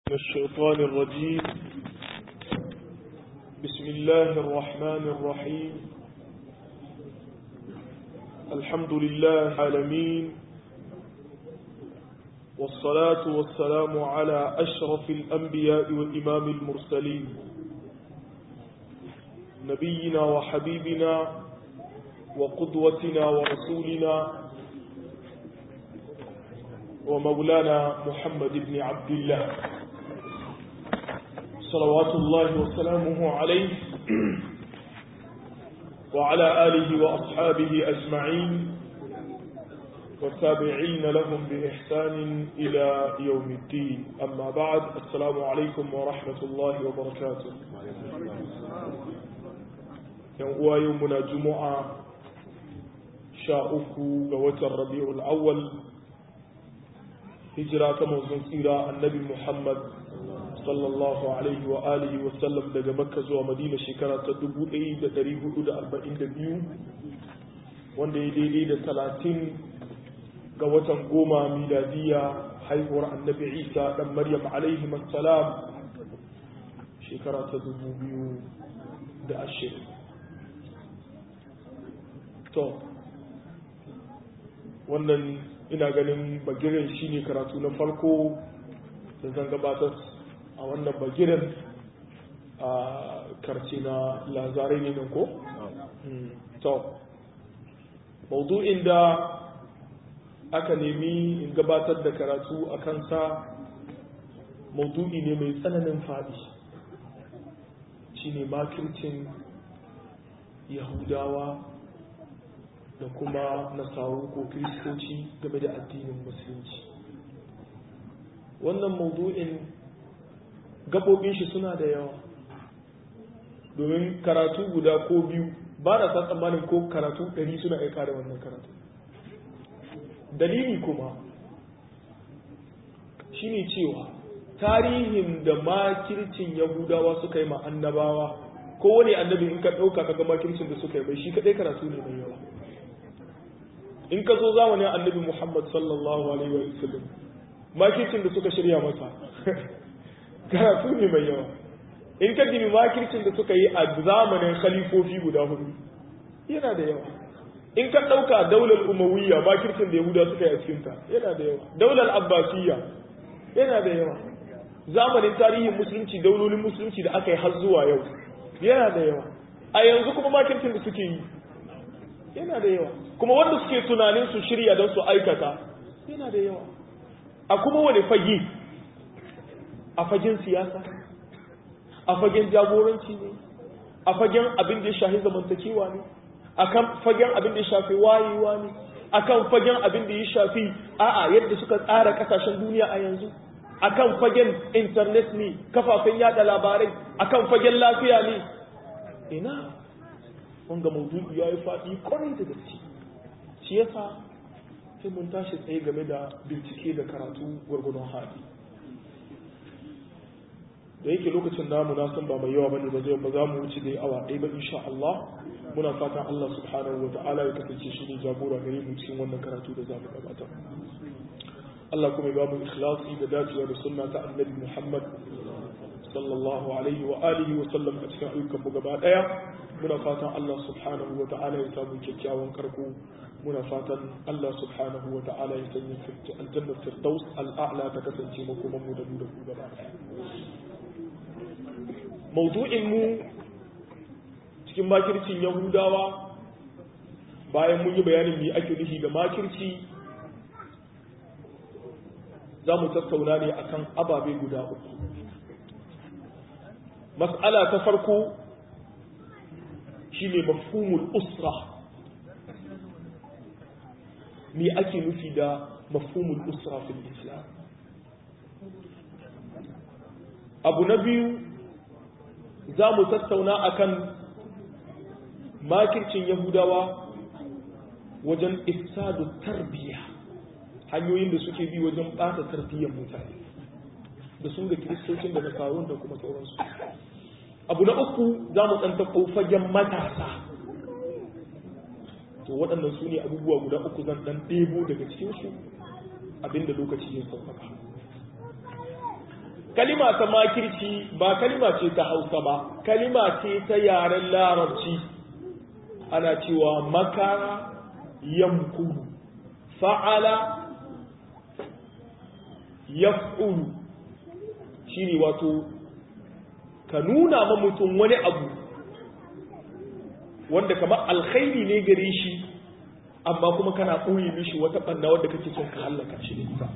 من الشيطان الرجيم بسم الله الرحمن الرحيم الحمد لله العالمين والصلاة والسلام على أشرف الأنبياء وإمام المرسلين نبينا وحبيبنا وقدوتنا ورسولنا ومولانا محمد بن عبد الله صلوات الله وسلامه عليه وعلى آله وأصحابه أجمعين والتابعين لهم بإحسان إلى يوم الدين أما بعد السلام عليكم ورحمة الله وبركاته يوم يومنا جمعة شاءكو قوة الربيع الأول hijira ta manzon tsira annabi Muhammad sallallahu alaihi wa alihi wa sallam daga Makka zuwa Madina shekara ta 1442 wanda ya daidai da 30 ga watan goma miladiya haihuwar annabi Isa dan Maryam alaihi salam shekara ta 2020 to wannan ina ganin bagiren shine karatu na farko da zan gabatar a wannan bagiren a karce na lazarai ne nan ko? to maudu'in da aka nemi in gabatar da karatu a kansa maudu'i ne mai tsananin faɗi shine makircin yahudawa da kuma nasaru ko kiristoci game da addinin musulunci wannan maudu'in gabobin shi suna da yawa domin karatu guda ko biyu ba da sa tsammanin ko karatu ɗari suna aika da wannan karatu dalili kuma shine cewa tarihin da makircin yahudawa suka yi ma annabawa kowane annabi in ka ɗauka kaga makircin da suka yi bai shi kaɗai karatu ne mai yawa in ka zo zamanin annabi Muhammad sallallahu alaihi wa sallam makircin da suka shirya masa karatu ne mai yawa in ka dimi makircin da suka yi a zamanin khalifofi guda hudu yana da yawa in ka ɗauka daular umawiyya makircin da yahuda suka yi a cikinta yana da yawa daular abbasiyya yana da yawa zamanin tarihin musulunci daulolin musulunci da aka yi har zuwa yau yana da yawa a yanzu kuma makircin da suke yi yana da yawa kuma wanda suke tunanin su shirya don su aikata yana da yawa a kuma wani fage a fagen siyasa a fagen jagoranci ne a fagen abin da ya shafi zamantakewa ne a kan fagen abin da ya shafi wayewa ne a kan fagen abin da ya shafi a'a yadda suka tsara kasashen duniya a yanzu a kan fagen intanet ne kafafen yada labarai a kan fagen lafiya ne ina wanga maudu'i ya yi faɗi kwarai da gaske shi yasa sai mun tashi tsaye game da bincike da karatu gwargwadon hali da yake lokacin namu na san ba mai yawa bane ba zai ba za mu wuce dai awa ɗaya ba insha Allah muna fatan Allah subhanahu wa ta'ala ya kasance shi ne jagora gare mu cikin wannan karatu da za mu gabatar Allah kuma ya ba mu ikhlasi da dacewa da sunna ta annabi Muhammad sallallahu alaihi wa alihi wa sallam a cikin ayyukan mu gaba daya muna fatan Allah subhanahu wa ta'ala ya samu kyakkyawan karko muna fatan Allah subhanahu wa ta'ala ya sanya aljannar firdaus al'a'la ta kasance makoman mu da mu da ku gaba maudu'in mu cikin makircin yahudawa bayan mun yi bayanin me ake nufi da makirci za mu tattauna ne akan ababe guda uku mas'ala ta farko shine mafhumul usra me ake nufi da mafhumul usra fil islam abu na biyu za mu tattauna akan makircin yahudawa wajen ifsadu tarbiyya hanyoyin da suke bi wajen ɓata tarbiyyar mutane da su da kiristocin da nasarun da kuma sauransu abu na uku za mu ɗanta fagen matasa to waɗannan su ne abubuwa guda uku zan ɗan ɗebo daga cikinsu abinda lokaci ya sauƙaƙa kalima ta makirci ba kalima ce ta hausa ba kalima ce ta yaren larabci ana cewa makara yamkuru fa'ala yaf'ulu shine wato ka nuna ma mutum wani abu wanda kamar alkhairi ne gare shi amma kuma kana ɓoye mishi wata ɓanna wadda kake son ka hallaka shi da ita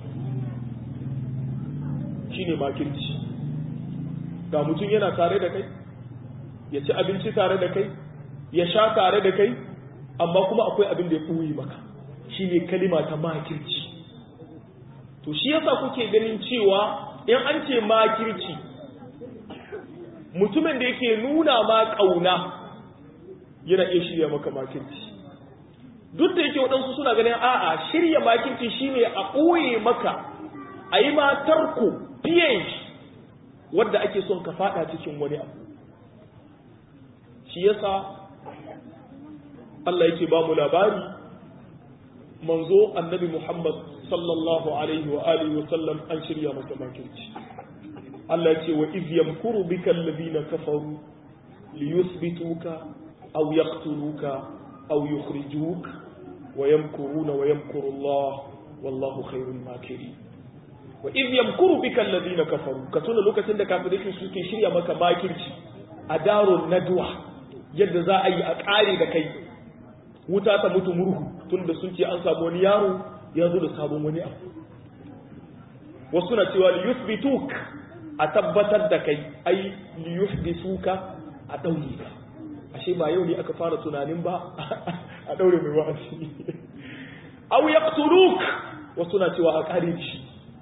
shine makirci ga mutum yana tare da kai ya ci abinci tare da kai ya sha tare da kai amma kuma akwai abin da ya ɓoye maka shine kalima ta makirci to shi yasa kuke ganin cewa in an ce makirci mutumin da yake nuna ma ƙauna yana iya shirya maka makirci duk da yake waɗansu suna ganin a'a shirya makirci shine a ɓoye maka a yi ma tarko ph wadda ake son ka fada cikin wani abu shi yasa Allah yake ba mu labari manzo annabi Muhammad sallallahu alaihi wa alihi wa sallam an shirya masa makirci Allah ce wa iz yamkuru bika alladhina kafaru liyuthbituka aw yaqtuluka aw yukhrijuk wa yamkuruna wa yamkuru Allah wallahu khairul makirin wa iz yamkuru bika alladhina kafaru ka tuna lokacin da kafirai suke shirya maka makirci a darun nadwa yadda za a yi a kare da kai wuta ta mutu murhu tunda sun ce an samu wani yaro ya zo da sabon wani abu wasu na cewa liyuthbituk a tabbatar da kai ai liyuhdisuka a daure ka ashe ba yau ne aka fara tunanin ba a daure mai wa'azi aw yaqtuluk wasu na cewa a kare shi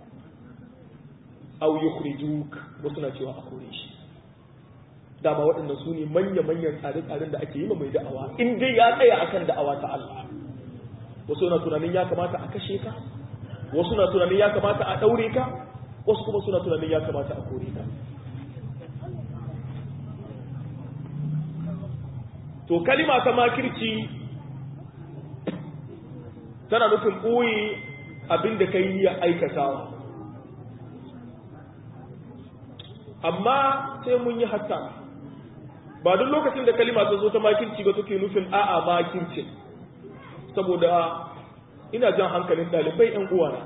aw yukhrijuk wasu na cewa a kore shi dama waɗannan su ne manya-manyan tsare-tsaren da ake yi mai da'awa in dai ya tsaya akan da'awa ta Allah wasu na tunanin ya kamata a kashe ka wasu na tunanin ya kamata a ɗaure ka wasu kuma suna tunanin ya kamata a kore ka to kalima ta makirci tana nufin ɓoye abin da ka yi ya aikatawa amma sai mun yi hatta ba duk lokacin da kalima ta zo ta makirci ba take nufin a'a makircin saboda ina jan hankalin ɗalibai ‘yan uwana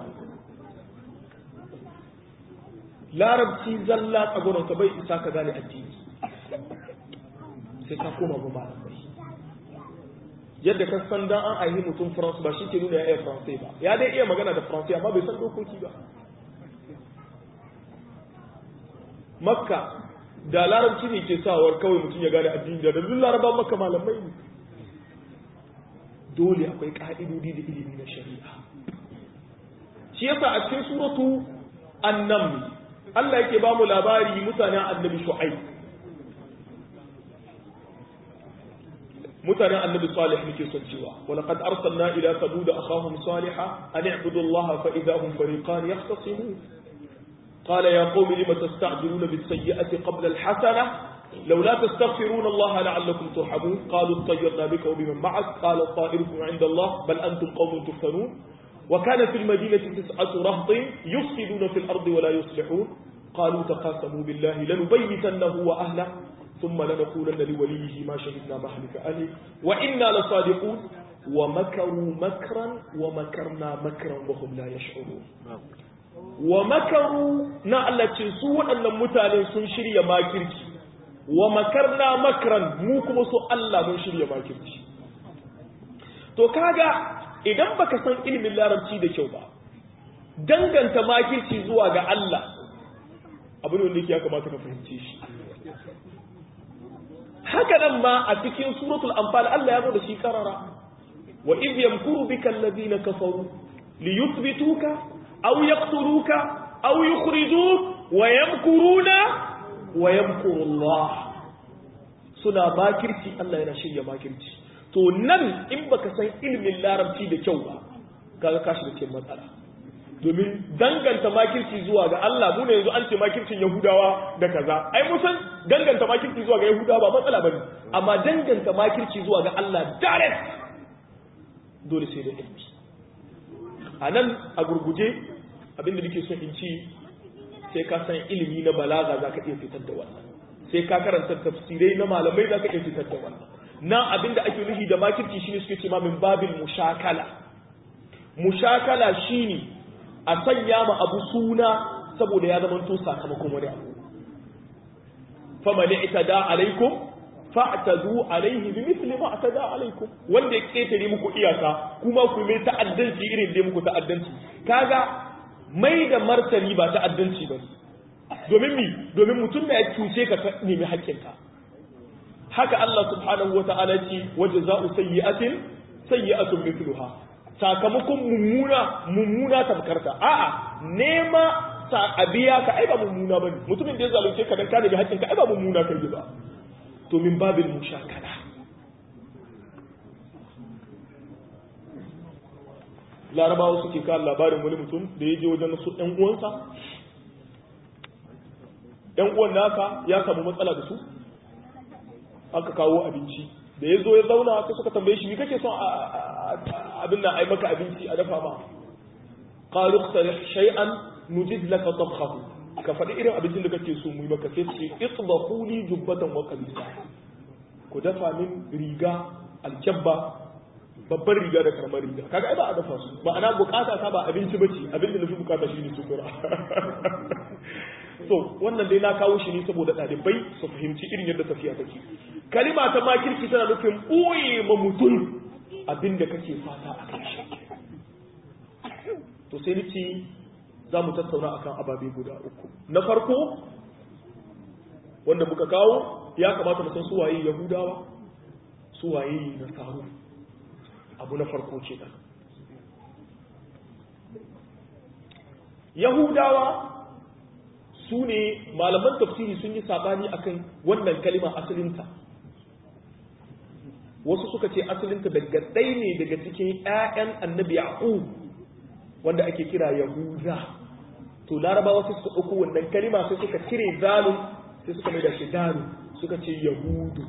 larabci zalla tsagononka bai isa ka gane addini sai ka koma ba malamai yadda ka san dan an aihi mutum france ba shi ke nuna ya iya faransai ba ya dai iya magana da faransai amma bai san dokoki ba makka da larabci ne ke sawar kawai mutum ya gane addini da duk laraba makka malamai ne dole akwai ka'idodi da ilimi na shari'a shi yasa a cikin suratu annam Allah yake ba mu labari mutanen annabi shu'aib mutanen annabi salih muke son cewa wa laqad arsalna ila thamud akhahum salihah an i'budu allaha fa idha hum fariqan yahtasimun قال يا قوم لم تستعجلون بالسيئة قبل الحسنة لولا تستغفرون الله لعلكم ترحمون قالوا اطيرنا بك وبمن معك قال طائركم عند الله بل أنتم قوم تفتنون وكان في المدينة تسعة رهط يفسدون في الأرض ولا يصلحون قالوا تقاسموا بالله لنبيتنه وأهله ثم لنقولن لوليه ما شهدنا مهلك أهله وإنا لصادقون ومكروا مكرا ومكرنا مكرا وهم لا يشعرون wa makaru na Allah ce su waɗannan mutane sun shirya makirci wa makarna makran mu kuma su Allah mun shirya makirci to kaga idan baka san ilimin larabci da kyau ba danganta makirci zuwa ga Allah abu ne wanda ya kamata ka fahimce shi haka nan ma a cikin suratul anfal Allah ya zo da shi karara wa idh yamkuru bika alladhina kafaru liyuthbituka أو يقتلوك أو يخرجوك ويمكرون ويمكر الله suna makirci Allah yana shirya makirci to nan in baka san ilimin larabci da kyau ba kaga ka shiga cikin matsala domin danganta makirci zuwa ga Allah mu ne yanzu an ce makircin Yahudawa da kaza ai mun san danganta makirci zuwa ga Yahudawa ba matsala bane amma danganta makirci zuwa ga Allah direct dole sai da ilimi a nan a gurguje abinda nake son in ci sai ka san ilimi na balaga za ka iya fitar da wannan sai ka karanta tafsirai na malamai za ka iya fitar da wannan nan abin da ake nufi da makirci shine suke ce ma min babin mushakala mushakala shine a sanya ma abu suna saboda ya zama to sakamakon wani abu faman itada alaikum fa'tadu alaihi bimithli ma atada alaikum wanda ya ketare muku iyaka kuma ku mai ta'addanci irin da muku ta'addanci kaga mai da martani ba ta'addanci ba domin mi domin mutum da ya cuce ka nemi haƙƙinka haka Allah subhanahu wa ta'ala ce waje za'u sayyi'atin sayyi'atun mithluha sakamakon mummuna mummuna tamkarta a'a nema sa abiya ka ai ba mummuna bane mutumin da ya zalunce ka dan ka nemi haƙƙinka ai ba mummuna kai ba to min babil mushakala larabawa suke kawo labarin wani mutum da ya je wajen su ɗan uwansa ɗan uwan naka ya samu matsala da su aka kawo abinci da ya zo ya zauna sai suka tambaye shi me kake son abin nan ai maka abinci a dafa ma qalu iqtarih shay'an nujid laka tabkhahu ka faɗi irin abincin da kake so mu yi maka sai ce itbahu li jubbatan wa qabisa ku dafa min riga aljabba babbar riga da karamar riga kaga ai ba a dafa su ma'ana bukata ta ba abinci bace abin da nufi bukata shine sutura so wannan dai na kawo shi ne saboda ɗalibai su fahimci irin yadda tafiya take kalima ta makirki tana nufin ɓoye ma mutum abin da kake fata a kan shi to sai nace za mu tattauna akan ababe guda uku na farko wanda muka kawo ya kamata mu san su waye yahudawa su waye nasaru abu na farko ce nan yahudawa su ne malaman tafsiri sun yi sabani akan wannan kalima asalinta wasu suka ce asalinta daga ɗaya ne daga cikin 'ya'yan annabi yaqub wanda ake kira yahuda to larabawa sai suka ɗauko wannan kalima sai suka cire zalun sai suka mai da shi dalu suka ce yahudu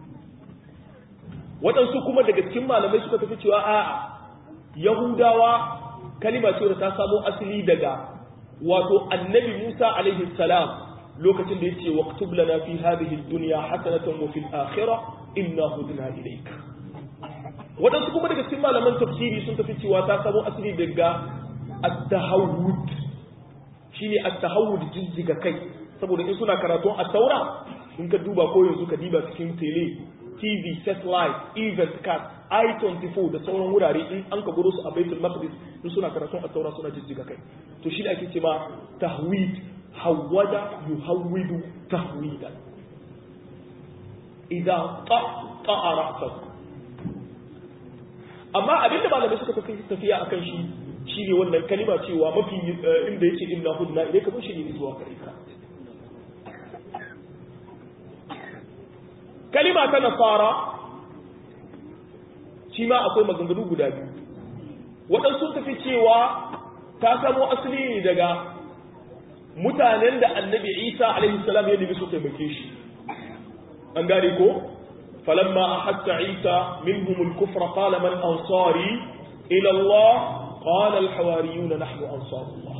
waɗansu kuma daga cikin malamai suka tafi cewa a'a yahudawa kalima ce da ta samo asali daga wato annabi musa alaihi salam lokacin da yace waqtub lana fi hadhihi ad-dunya hasanatan wa fil akhirah inna hudna ilayk waɗansu kuma daga cikin malaman tafsiri sun tafi cewa ta samo asali daga at-tahawud shine at-tahawud jijjiga kai saboda in suna karatun at-taura in ka duba ko yanzu ka diba cikin tele TV, satellite, event card, I-24 da sauran wurare in an ka gudu su a Baitul Maqdis in suna karatun a taura suna jijjiga kai. To shi ake ce ma tahwid, hawwada yuhawwidu tahwidan. Idan qa'a ra'sak. Amma abinda malamai suka tafi tafiya akan shi shine wannan kalima cewa mafi inda yake inna hudna ilayka mun shi ne zuwa gare ka. kalima ta nasara shi ma akwai maganganu guda biyu waɗansu tafi cewa ta samo asali ne daga mutanen da annabi isa alaihi salam ya nemi su taimake shi an gane ko falamma ahatta isa minhum al-kufra qala man ansari ila Allah qala al-hawariyuna nahnu ansarullah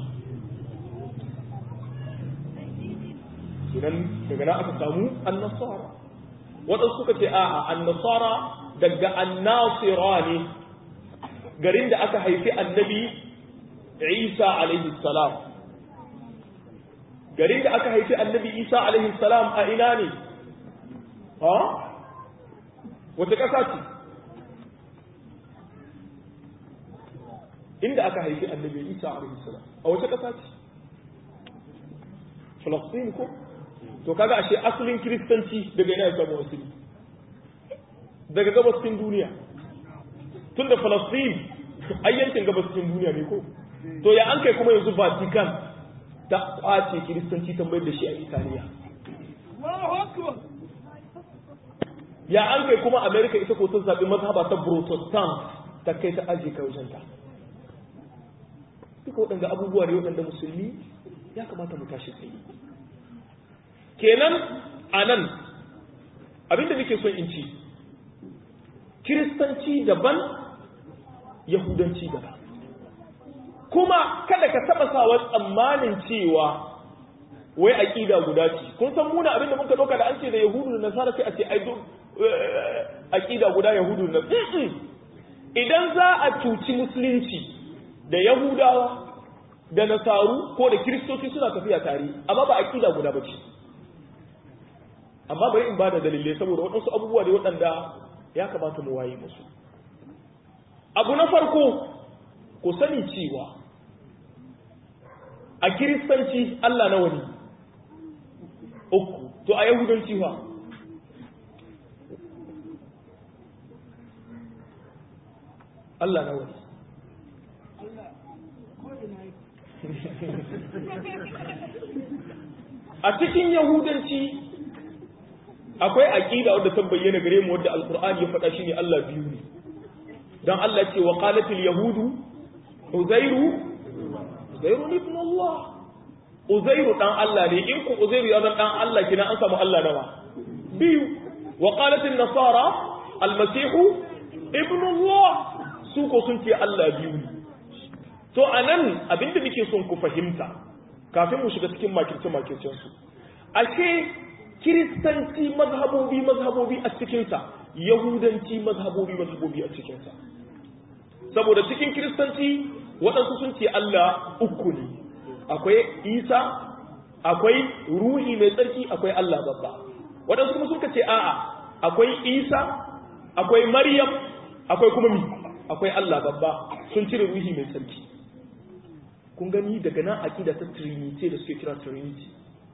idan daga nan aka samu an-nasara waɗansu suka ce a'a annasara daga annasira ne garin da aka haifi annabi isa alaihi salam garin da aka haifi annabi isa alaihi salam a ina ne ha wata ƙasa ce inda aka haifi annabi isa alaihi salam a wata ƙasa ce falastin ko to kaga ashe asalin kiristanci daga ina ya samu asali daga gabashin duniya tun da falastin ayyankin gabashin duniya ne ko to ya an kai kuma yanzu vatican ta kwace kiristanci ta mayar da shi a italiya ya an kai kuma america ita ko ta zaɓi mazhaba ta protestant ta kai ta ajiye kai wajenta duka waɗanda abubuwa ne waɗanda musulmi ya kamata mu tashi tsaye kenan a nan abinda nake son in ci kiristanci daban yahudanci daban kuma kada ka taɓa sawa tsammanin cewa wai aqida guda ce kun san muna abinda muka dauka da an ce da yahudu da nasara sai a ce ai duk aqida guda yahudu da idan za a cuci musulunci da yahudawa da nasaru ko da kiristoci suna tafiya tare amma ba aqida guda bace amma bari in bada dalilai saboda waɗansu abubuwa da waɗanda ya kamata mu waye musu abu na farko ku sani cewa a kiristanci Allah nawa ne uku to a yahudanci fa Allah nawa ne a cikin yahudanci akwai aqida wadda ta bayyana gare mu wadda alqur'ani ya faɗa shine Allah biyu ne dan Allah ce wa qalatil yahudu uzairu uzairu ibn Allah uzairu dan Allah ne in ku uzairu ya zan dan Allah kina an samu Allah nawa biyu wa qalatil nasara almasihu ibn Allah su ko sun ce Allah biyu ne to anan abinda nake son ku fahimta kafin mu shiga cikin makirce makircen su ashe kiristanci mazhabobi mazhabobi a cikinsa yahudanci mazhabobi mazhabobi a cikinsa saboda cikin kiristanci waɗansu sun ce Allah uku ne akwai isa akwai ruhi mai tsarki akwai Allah babba waɗansu kuma suka ce a'a akwai isa akwai maryam akwai kuma mi akwai Allah babba sun cire ruhi mai tsarki kun gani daga nan aƙida ta trinity da suke kira trinity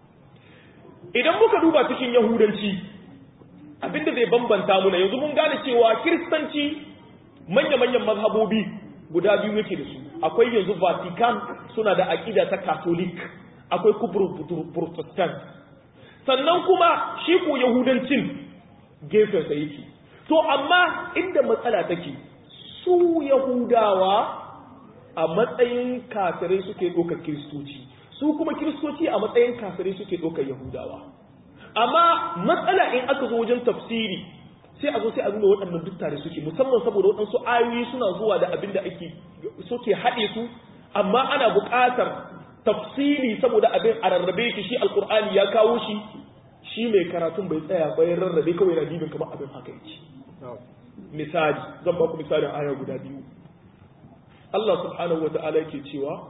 idan muka duba cikin yahudanci abinda zai bambanta muna yanzu mun gane cewa kiristanci manya-manyan mazhabobi guda biyu yake da su akwai yanzu vatican suna da aƙida ta catholic akwai kubur protestant sannan kuma shi ko yahudancin gefensa yake to amma inda matsala take su yahudawa a matsayin kafirai suke ɗaukar kiristoci su kuma kiristoci a matsayin kafirai suke ɗaukar yahudawa amma matsala in aka zo wajen tafsiri sai a zo sai a nuna waɗannan duk tare suke musamman saboda waɗansu ayoyi suna zuwa da abin da ake suke haɗe su amma ana buƙatar tafsiri saboda abin a rarrabe ki shi alƙur'ani ya kawo shi shi mai karatun bai tsaya bayan rarrabe kawai na dibin kamar abin haka yake misali zan ba ku misalin aya guda biyu Allah subhanahu wa ta'ala yake cewa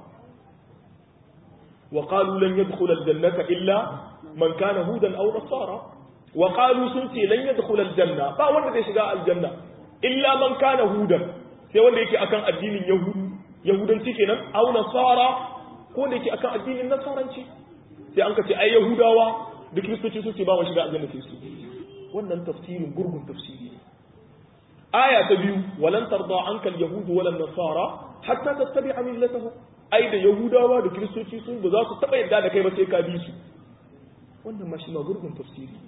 وقالوا لن يدخل الجنة إلا من كان هودا أو نصارى وقالوا سنتي لن يدخل الجنة با wanda zai shiga aljanna illa man kana hudan sai wanda yake akan addinin yahudu yahudanci kenan aw nasara ko wanda yake akan addinin nasaranci sai an kace ai yahudawa da kristoci su ce ba mu shiga aljanna sai su wannan tafsirin gurgun tafsiri aya ta biyu walan tarda anka alyahudu wala nasara hatta tattabi'a millatahum ai da yahudawa da kiristoci sun ba za su taba yadda da kai ba sai ka bi su wannan ma shi ma gurgun tafsiri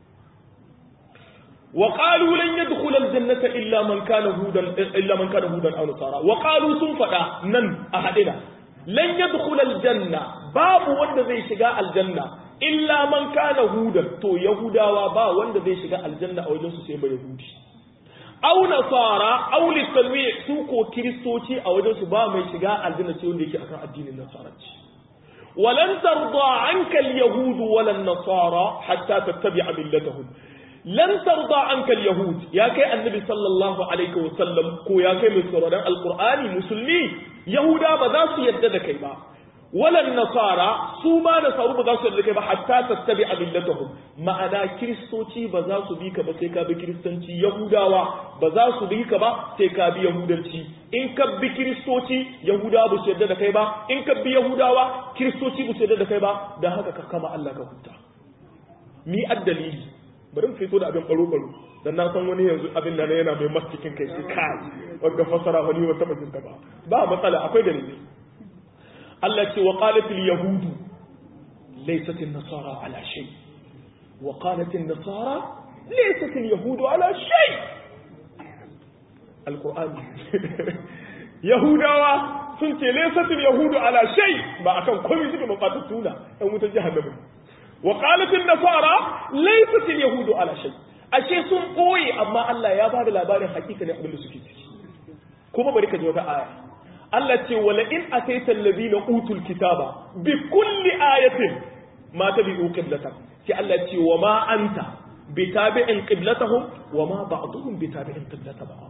wa qalu lan yadkhul aljannata illa man kana hudan illa man kana hudan aw nasara wa qalu sun fada nan a hadina lan yadkhul aljanna babu wanda zai shiga aljanna illa man kana hudan to yahudawa ba wanda zai shiga aljanna a wajen su sai ba yahudi aw nasara aw litanwi su ko kristoci a wajen su ba mai shiga aljanna sai wanda yake akan addinin nasaranci walan tarda anka alyahud wala nasara hatta tattabi'a millatahum lan tarda anka alyahud ya kai annabi sallallahu alaihi wa sallam ko ya kai mai sauraron alqur'ani musulmi yahuda ba za su yadda da kai ba walan nasara su ma nasaru ba za su yarda kai ba hatta tattabi millatahum ma'ana kiristoci ba za su bi ka ba sai ka bi kiristanci yahudawa ba za su bi ka ba sai ka bi yahudanci in ka bi kiristoci yahudawa ba su yarda da kai ba in ka bi yahudawa kiristoci ba su yarda da kai ba dan haka ka kama Allah ka huta mi addalili bari mu fito da abin baro baro dan na san wani yanzu abin da yana mai mastikin kai sai kai wanda fasara wani wata bajinta ba ba matsala akwai dalili Allah ce wa qalatil yahudu laysat an-nasara ala shay wa qalat an-nasara laysat al-yahudu ala shay alqur'ani yahudawa sun ce laysat al-yahudu ala shay ba akan komai suke mafata tuna ɗan wutar jahannama wa qalat an-nasara laysat al-yahudu ala shay ashe sun boye amma Allah ya bada labarin hakika ne abin da suke ciki kuma bari ka ji wata aya Allah ce wala in ataita alladhina utul kitaba bi kulli ayatin ma tabi'u qiblatak sai Allah ce wa ma anta bitabi'in qiblatahum wa ma ba'dhum bitabi'in qiblata ba'd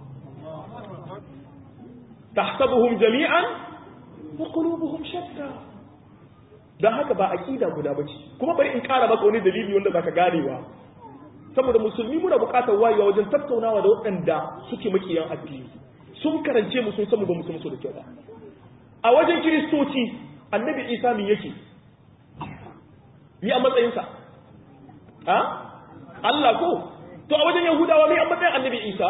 tahsabuhum jami'an wa qulubuhum shatta dan haka ba aqida guda bace kuma bari in kara maka wani dalili wanda zaka ganewa saboda musulmi muna buƙatar wayewa wajen tattaunawa da waɗanda suke makiyan addini sun karance mu sun samu ba mu san su da kyau ba a wajen kiristoci annabi isa min yake ni a matsayinsa ha Allah ko to a wajen yahudawa mai a matsayin annabi isa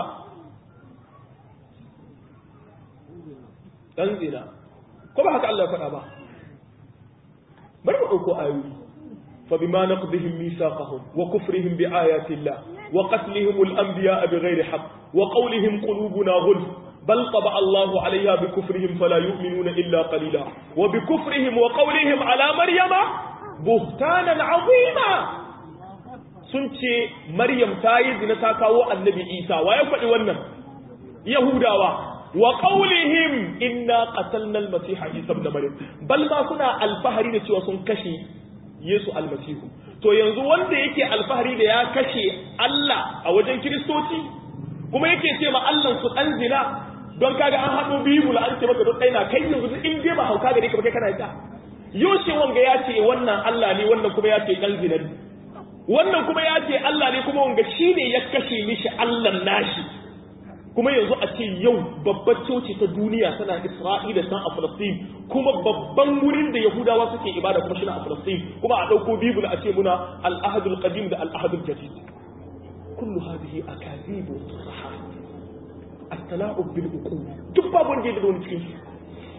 dan zina ko ba haka Allah ya faɗa ba bari mu ɗauko ayoyi فبما نقضهم ميثاقهم وكفرهم بآيات الله وقتلهم الأنبياء بغير حق وقولهم قلوبنا غلف بل طبع الله عليها بكفرهم فلا يؤمنون إلا قليلا وبكفرهم وقولهم على مريم بهتانا عظيما سنتي مريم تايز نتاكاو النبي إيسى ويفعل ونن يهودا وقولهم إنا قتلنا المسيح عيسى ابن مريم بل ما كنا الفهرين سوى كشي Yesu almasihu to yanzu wanda yake alfahari da ya kashe Allah a wajen kiristoci kuma yake ce ma Allah su dan zina don kaga an haɗo bibul an ce maka don ɗaya na kai yanzu in dai ba hauka gare ka ba kai kana ita yoshe wanga ya ce wannan Allah ne wannan kuma ya ce dan zina ne wannan kuma ya ce Allah ne kuma wanga shine ya kashe mishi Allah nashi kuma yanzu a ce yau babbar coci ta duniya tana Isra'ila san a Falastin kuma babban wurin da Yahudawa suke ibada kuma shine a Falastin kuma a dauko Bible a ce muna al-ahadul qadim da al-ahadul jadid kullu hadhihi akazib wa tusaha at-tala'ub bil uqul duk babu wanda da wani cikin su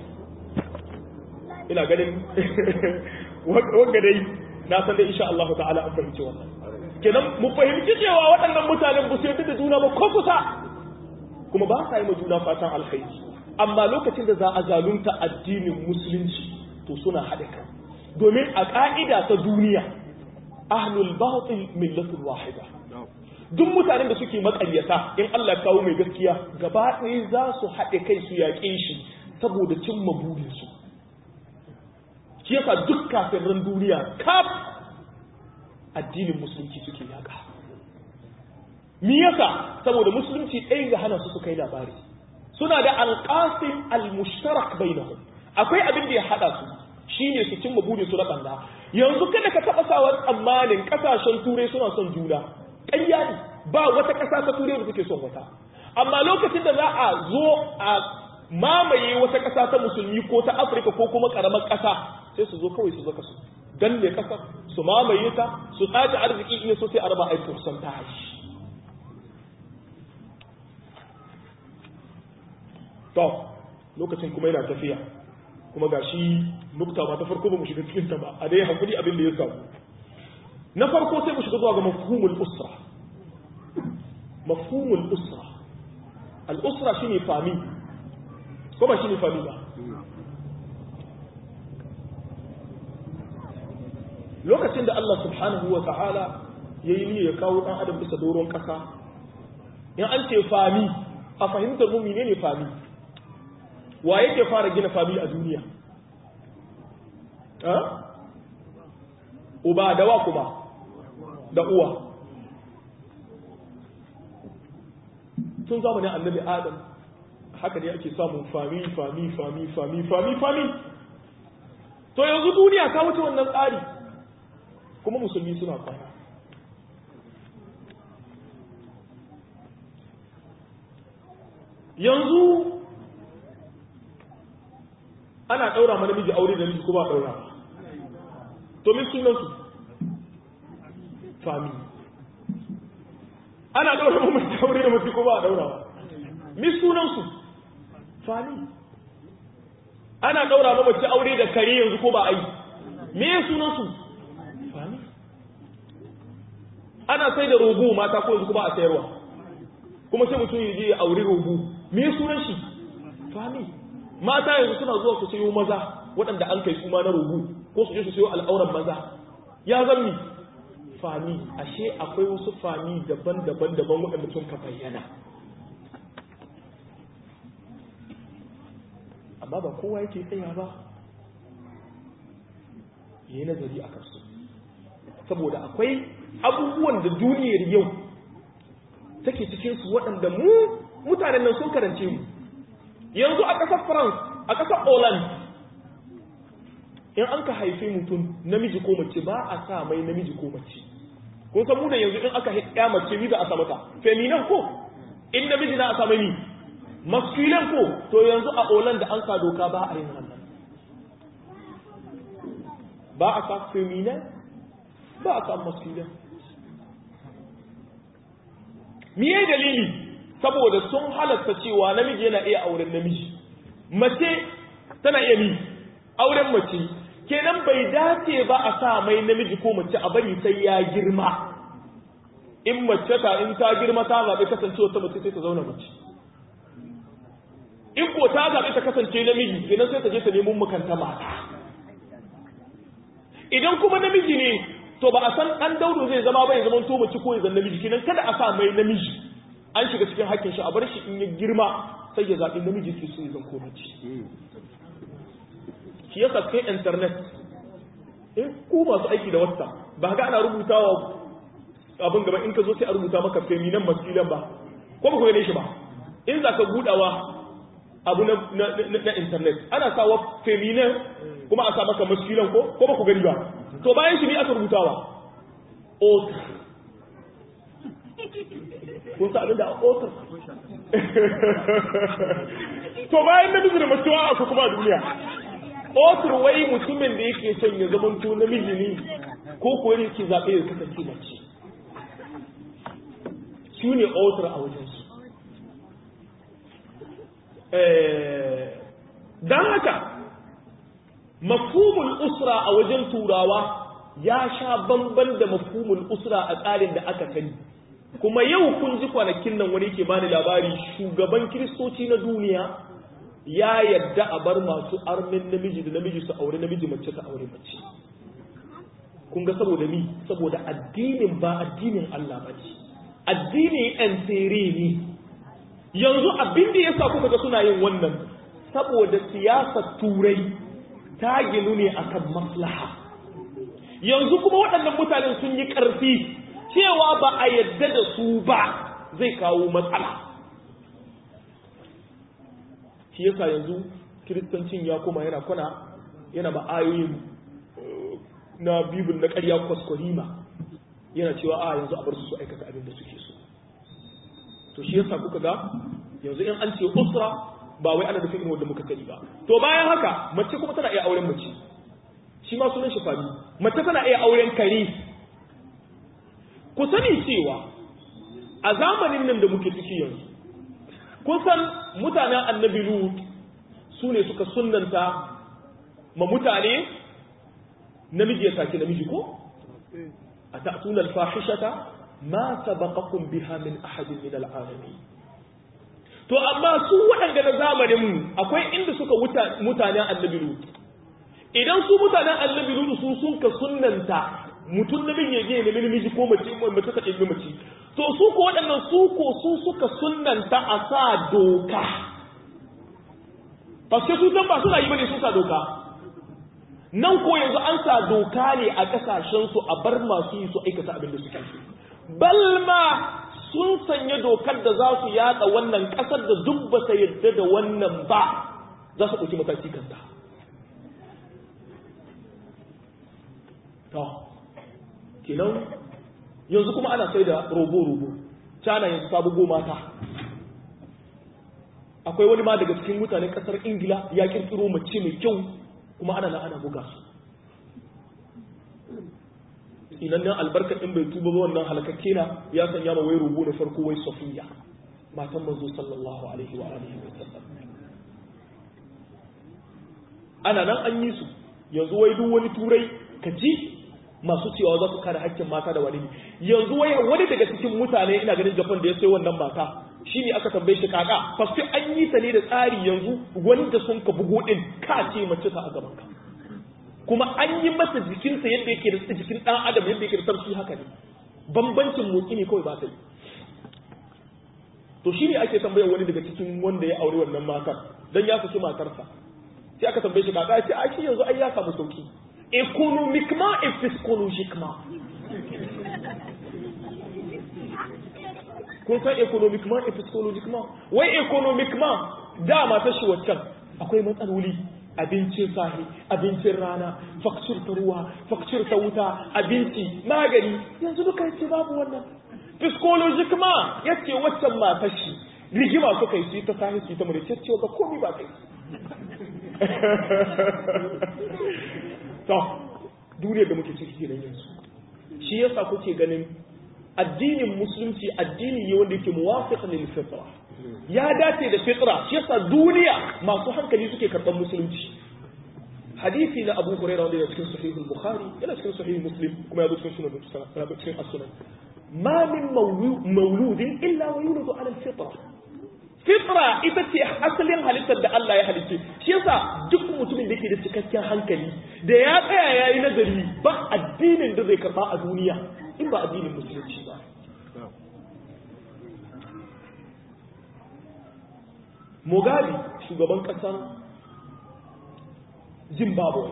ina ganin wanga dai na san dai insha Allah ta'ala an fahimci wannan kenan mu fahimci cewa waɗannan mutanen ba su yarda da juna ba ko kusa kuma ba sa yi ma juna fatan alkhairi amma lokacin da za a zalunta addinin musulunci to suna haɗe kan domin a ƙa'ida ta duniya ahlul batil millatun wahida duk mutanen da suke maƙaryata in Allah ya kawo mai gaskiya gaba ɗaya za su haɗe kai su yaƙe shi saboda cimma burinsu shi yasa duk kafirin duniya kaf addinin musulunci suke yaƙa mi yasa saboda musulunci ɗaya ga hana su su kai labari suna da alƙasim al-mushtarak bainahum akwai abin da ya hada su shine su cimma burin su na banda yanzu kada ka taɓa sawar tsammanin ƙasashen turai suna son juna ƙarya ne ba wata ƙasa ta turai da suke son wata amma lokacin da za a zo a mamaye wata ƙasa ta musulmi ko ta afirka ko kuma ƙaramar ƙasa sai su zo kawai su zaka su danne ƙasar su mamaye ta su tsaci arziki in so sai a raba aiki kusan ta hashi to lokacin kuma yana tafiya kuma ga shi nukta ba ta farko ba mu shiga cikin ta ba a dai hankuli abin da ya samu na farko sai mu shiga zuwa ga mafhumul usra mafhumul usra al usra shine fami ko ba shine fami ba lokacin da Allah subhanahu wa ta'ala yayi ni ya kawo dan adam bisa doron kasa in an ce fami a fahimtar mu menene fami wa yake fara gina fami a duniya uba da wa kuma da uwa tun zamanin annabi adam haka ne ake samun fami fami fami fami fami fami to yanzu duniya ta wuce wannan tsari kuma musulmi suna kwana yanzu ana ɗaura ma namiji aure da namiji ko ba ɗaura to min sunan su fami ana ɗaura ma mace aure da mace ko ba ɗaura min sunan su fami ana ɗaura ma mace aure da kare yanzu ko ba ai me sunan su fami ana sai da rogo mata ko yanzu ko ba a sayarwa kuma sai mutum ya je ya aure rogo me sunan shi fami mata yanzu suna zuwa su sayo maza waɗanda an kai kuma na rubu ko su je su sayo al'auran maza ya zammi fami ashe akwai wasu fami daban-daban daban waɗanda sun ka bayyana amma ba kowa yake tsaya ba yayi nazari a kansu saboda akwai abubuwan da duniyar yau take cikin su waɗanda mu mutanen nan sun karance mu yanzu a ƙasar France a ƙasar Holland in an ka haife mutum namiji ko mace ba a sa mai namiji ko mace kun san mu da yanzu in aka ya mace ni za a sa mata feminin ko in namiji na a sa mai ni masculine ko to yanzu a Holland da an sa doka ba a yin wannan ba a sa feminin ba a sa masculine miye dalili saboda sun halatta cewa namiji yana iya auren namiji mace tana iya mi auren mace kenan bai dace ba a sa mai namiji ko mace a bari sai ya girma in mace ta in ta girma ta zaɓi kasancewa ta mace sai ta zauna mace in ko ta zaɓi ta kasance namiji kenan sai ta je ta nemo makanta mata idan kuma namiji ne to ba a san ɗan daudu zai zama ba ya zama to mace ko ya zan namiji kenan kada a sa mai namiji an shiga cikin hakkin shi a bar shi in ya girma sai ya zaɓi namiji ke so ya zan ko mace shi yasa kai internet in ku masu aiki da wata ba ga ana rubutawa abin gaba in ka zo sai a rubuta maka feminan masilan ba ko ba ku gane shi ba in za ka budawa abu na, na, na, na internet ana sawa feminan kuma a sa maka masilan ko ko ba ku gani ba to bayan shi ne aka rubutawa otar kun sa abin da otar to bayan namiji da mutuwa a kuma a duniya otar wai mutumin da yake son ya zama to namiji ne ko kuwa yake zaɓe ya kasance mace su ne otar a wajensu don haka mafhumul usra a wajen turawa ya sha bamban da mafhumul usra a tsarin da aka sani kuma yau kun ji kwanakin nan wani ke bani labari shugaban kiristoci na duniya ya yadda a bar masu armin namiji da namiji su aure namiji mace ta aure mace kun ga saboda mi saboda addinin ba addinin Allah ba ce addinin yan tsere ne yanzu abin da yasa kuka ga suna yin wannan saboda siyasar turai ta ginu ne akan maslaha yanzu kuma waɗannan mutanen sun yi ƙarfi cewa ba a yadda da su ba zai kawo matsala shi yasa yanzu kiristancin ya koma yana kwana yana ma'ayoyin na bibin na ƙarya kwaskwarima yana cewa a yanzu a bar su su aikata abin da suke so to shi yasa kuka ga yanzu in an ce usra ba wai ana nufin wanda muka sani ba to bayan haka mace kuma tana iya auren mace shi ma sunan shi fami mace tana iya auren kare ku sani cewa a zamanin nan da muke ciki yanzu kun san mutanen annabi lut su ne suka sunanta ma mutane namiji ya sake namiji ko a ta'tuna al-fahishata ma sabaqakum biha min ahadin min al-alamin to amma su waɗanda na zamanin mu akwai inda suka mutanen annabi lut idan su mutanen annabi lut su sun ka sunnanta mutum namiji ya je ne namiji ko mace mace ta ɗebi mace to su ko waɗannan su ko su suka sunnanta a sa doka paske su san ba suna yi bane sun sa doka nan ko yanzu an sa doka ne a ƙasashen su a bar masu yi su aikata abin da suke balma sun sanya dokar da za su yada wannan ƙasar da duk ba ta yadda da wannan ba za su ɗauki mataki kanta to kenan yanzu kuma ana sai da robo-robo cana yanzu ta bugo mata akwai wani ma daga cikin mutanen kasar ingila ya kirkiro mace mai kyau kuma ana na ana buga su inan nan albarka in bai tuba ba wannan halakakke na ya sanya ma wai robo da farko wai safiya matan manzo sallallahu alaihi wa alihi wa sallam ana nan an yi su yanzu wai duk wani turai ka ji masu cewa za su kare hakkin mata da wani yanzu wai wani daga cikin mutane ina ganin Japan da ya sai wannan mata shine aka tambaye shi kaka faske an yi ta ne da tsari yanzu wanda sun ka bugo din ka ce mace ta a gaban ka kuma an yi masa jikinsa yadda yake da jikin dan adam yadda yake da sarki haka ne bambancin motsi ne kawai ba ta yi to shine ake tambayar wani daga cikin wanda ya aure wannan matar dan ya saki matarsa sai aka tambaye shi kaka ya ce a shi yanzu ai ya samu sauki économiquement et psychologiquement kun san economiquement et psychologiquement wai economiquement dama ta shi waccan akwai matsaloli abincin sahi abincin rana fakcir ta ruwa fakcir ta wuta abinci magani yanzu duka yace babu wannan psychologiquement yace waccan matar shi rigima suka yi su ta sahi su ta mure ce ga komai ba kai to duniya da muke ciki kenan yanzu shi yasa kuke ganin addinin musulunci addini ne wanda yake muwafiq lil fitra ya dace da fitra shi yasa duniya masu hankali suke karɓar musulunci hadisi na Abu Hurairah wanda yana cikin sahih al-Bukhari yana cikin sahih Muslim kuma ya zo cikin sunan yana cikin as-sunan ma min mawludin illa wa yuladu ala al-fitra fitra ita ce asalin halittar da Allah ya halice shi yasa duk mutumin da yake da cikakken hankali da ya tsaya yayi nazari ba addinin da zai karba a duniya in ba addinin musulunci ba Mugabe shugaban kasar Zimbabwe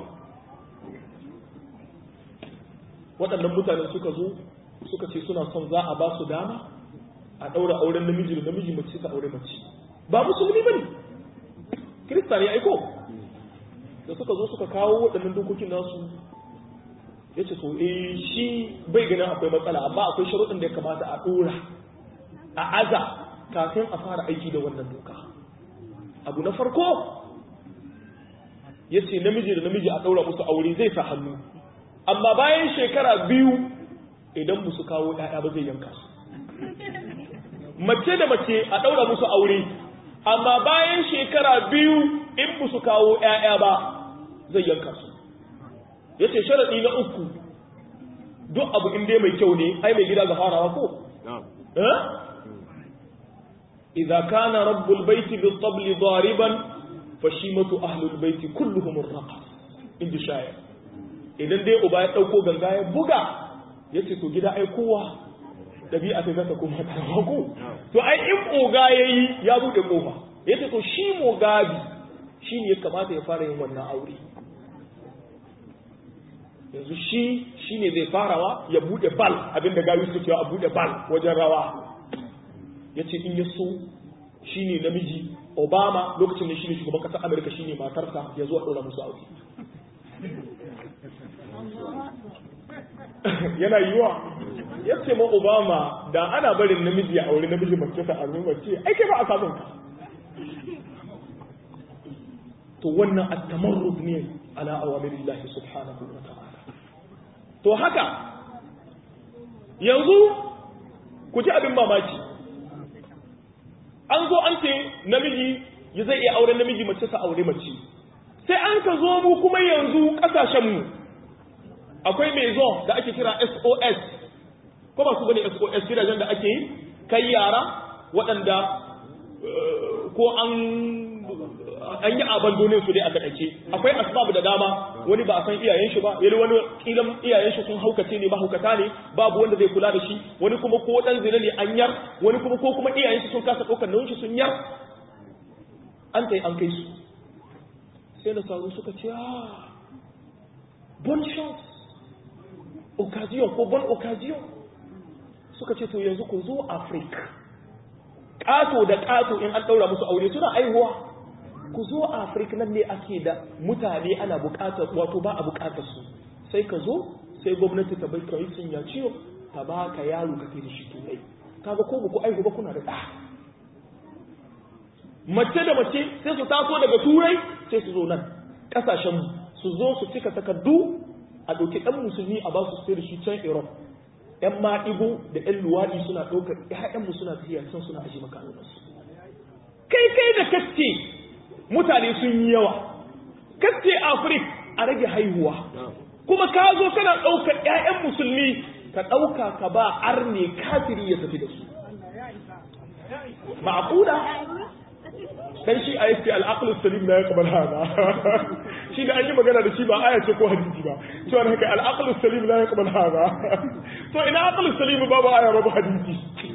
waɗannan mutanen suka zo suka ce suna son za a ba su dama a ɗaura auren namiji da namiji mace ta aure mace ba musulmi ba ne kirista ne aiko da suka zo suka kawo waɗannan dokokin nasu ya ce to eh shi bai ganin akwai matsala amma akwai sharuɗin da ya kamata a ɗora a aza kafin a fara aiki da wannan doka abu na farko ya ce namiji da namiji a ɗaura musu aure zai sa hannu amma bayan shekara biyu idan musu kawo ɗaya ba zai yanka su mace da mace a ɗaura musu aure amma bayan shekara biyu in musu kawo ‘ya'ya ba zai yanka su ya ce sharaɗi na uku duk abu inda mai kyau ne ai mai gida ga farawa ko? إذا كان رب البيت بالطبل ضاربا فشيمة أهل البيت كلهم الرقص عند شاعر idan dai uba ya ɗauko ganga ya buga ya ce to gida ai kowa ɗabi'a ta zata kuma ta ko to ai in oga ya yi ya buɗe ƙofa ya ce to shi mogabi shi ne ya kamata ya fara yin wannan aure yanzu shi shi ne zai farawa ya buɗe bal abinda gawi suke cewa a buɗe bal wajen rawa ya ce in ya so shi ne namiji obama lokacin da shi ne shugaban ƙasar amurka shi ne matarsa ya zuwa ɗora musu aure yana yiwa ya ce ma obama da ana barin namiji a aure namiji mace ta armi mace ai kai ba a samun ka to wannan at-tamarrud ne ala awamirillahi subhanahu wa ta'ala to haka yanzu ku ji abin mamaki an zo an ce namiji ya zai iya auren namiji mace sa aure mace sai an ka zo mu kuma yanzu kasashenmu akwai mai zo da ake kira SOS ko ba su bane SOS gidajen da ake yi kai yara waɗanda ko an an yi abandonin su dai a takaice akwai asbab da dama wani ba a san iyayen shi ba yali wani kilan iyayen shi sun haukace ne ba haukata ne babu wanda zai kula da shi wani kuma ko dan zina ne an yar wani kuma ko kuma iyayen shi sun kasa ɗaukar nauyin shi sun yar an tai an kai su sai na saru suka ce ah bon chance occasion ko bon occasion suka ce to yanzu ku zo Africa ƙato da ƙato in an ɗaura musu aure suna aihuwa ku zo Africa nan ne ake da mutane ana buƙatar wato ba a buƙatar su sai ka zo sai gwamnati ta bai kai sun ya ciwo ta ba ka yaro ka kai da shi turai kaga ko ba ku aihu ba kuna da ɗa mace da mace sai su taso daga turai sai su zo nan ƙasashen su zo su cika takardu a ɗauki ɗan musulmi a ba su sai da shi can Europe ‘yan maɗigo da ‘yan luwaɗi suna ɗaukar ‘ya'yanmu suna tafiya can suna aji makarantarsu. Kai kai da kace mutane sun yi yawa, kace Afrik a rage haihuwa, kuma ka zo kana ɗaukar ‘ya'yan musulmi ka ɗauka ka ba arne kafiri ya tafi da su. Ma'akuda dan shi a yake al'aqlu salim la yaqbal hada shi da an yi magana da shi ba aya ce ko hadisi ba to an haka al'aqlu salim la yaqbal hada to ina aqlu salim babu aya babu hadisi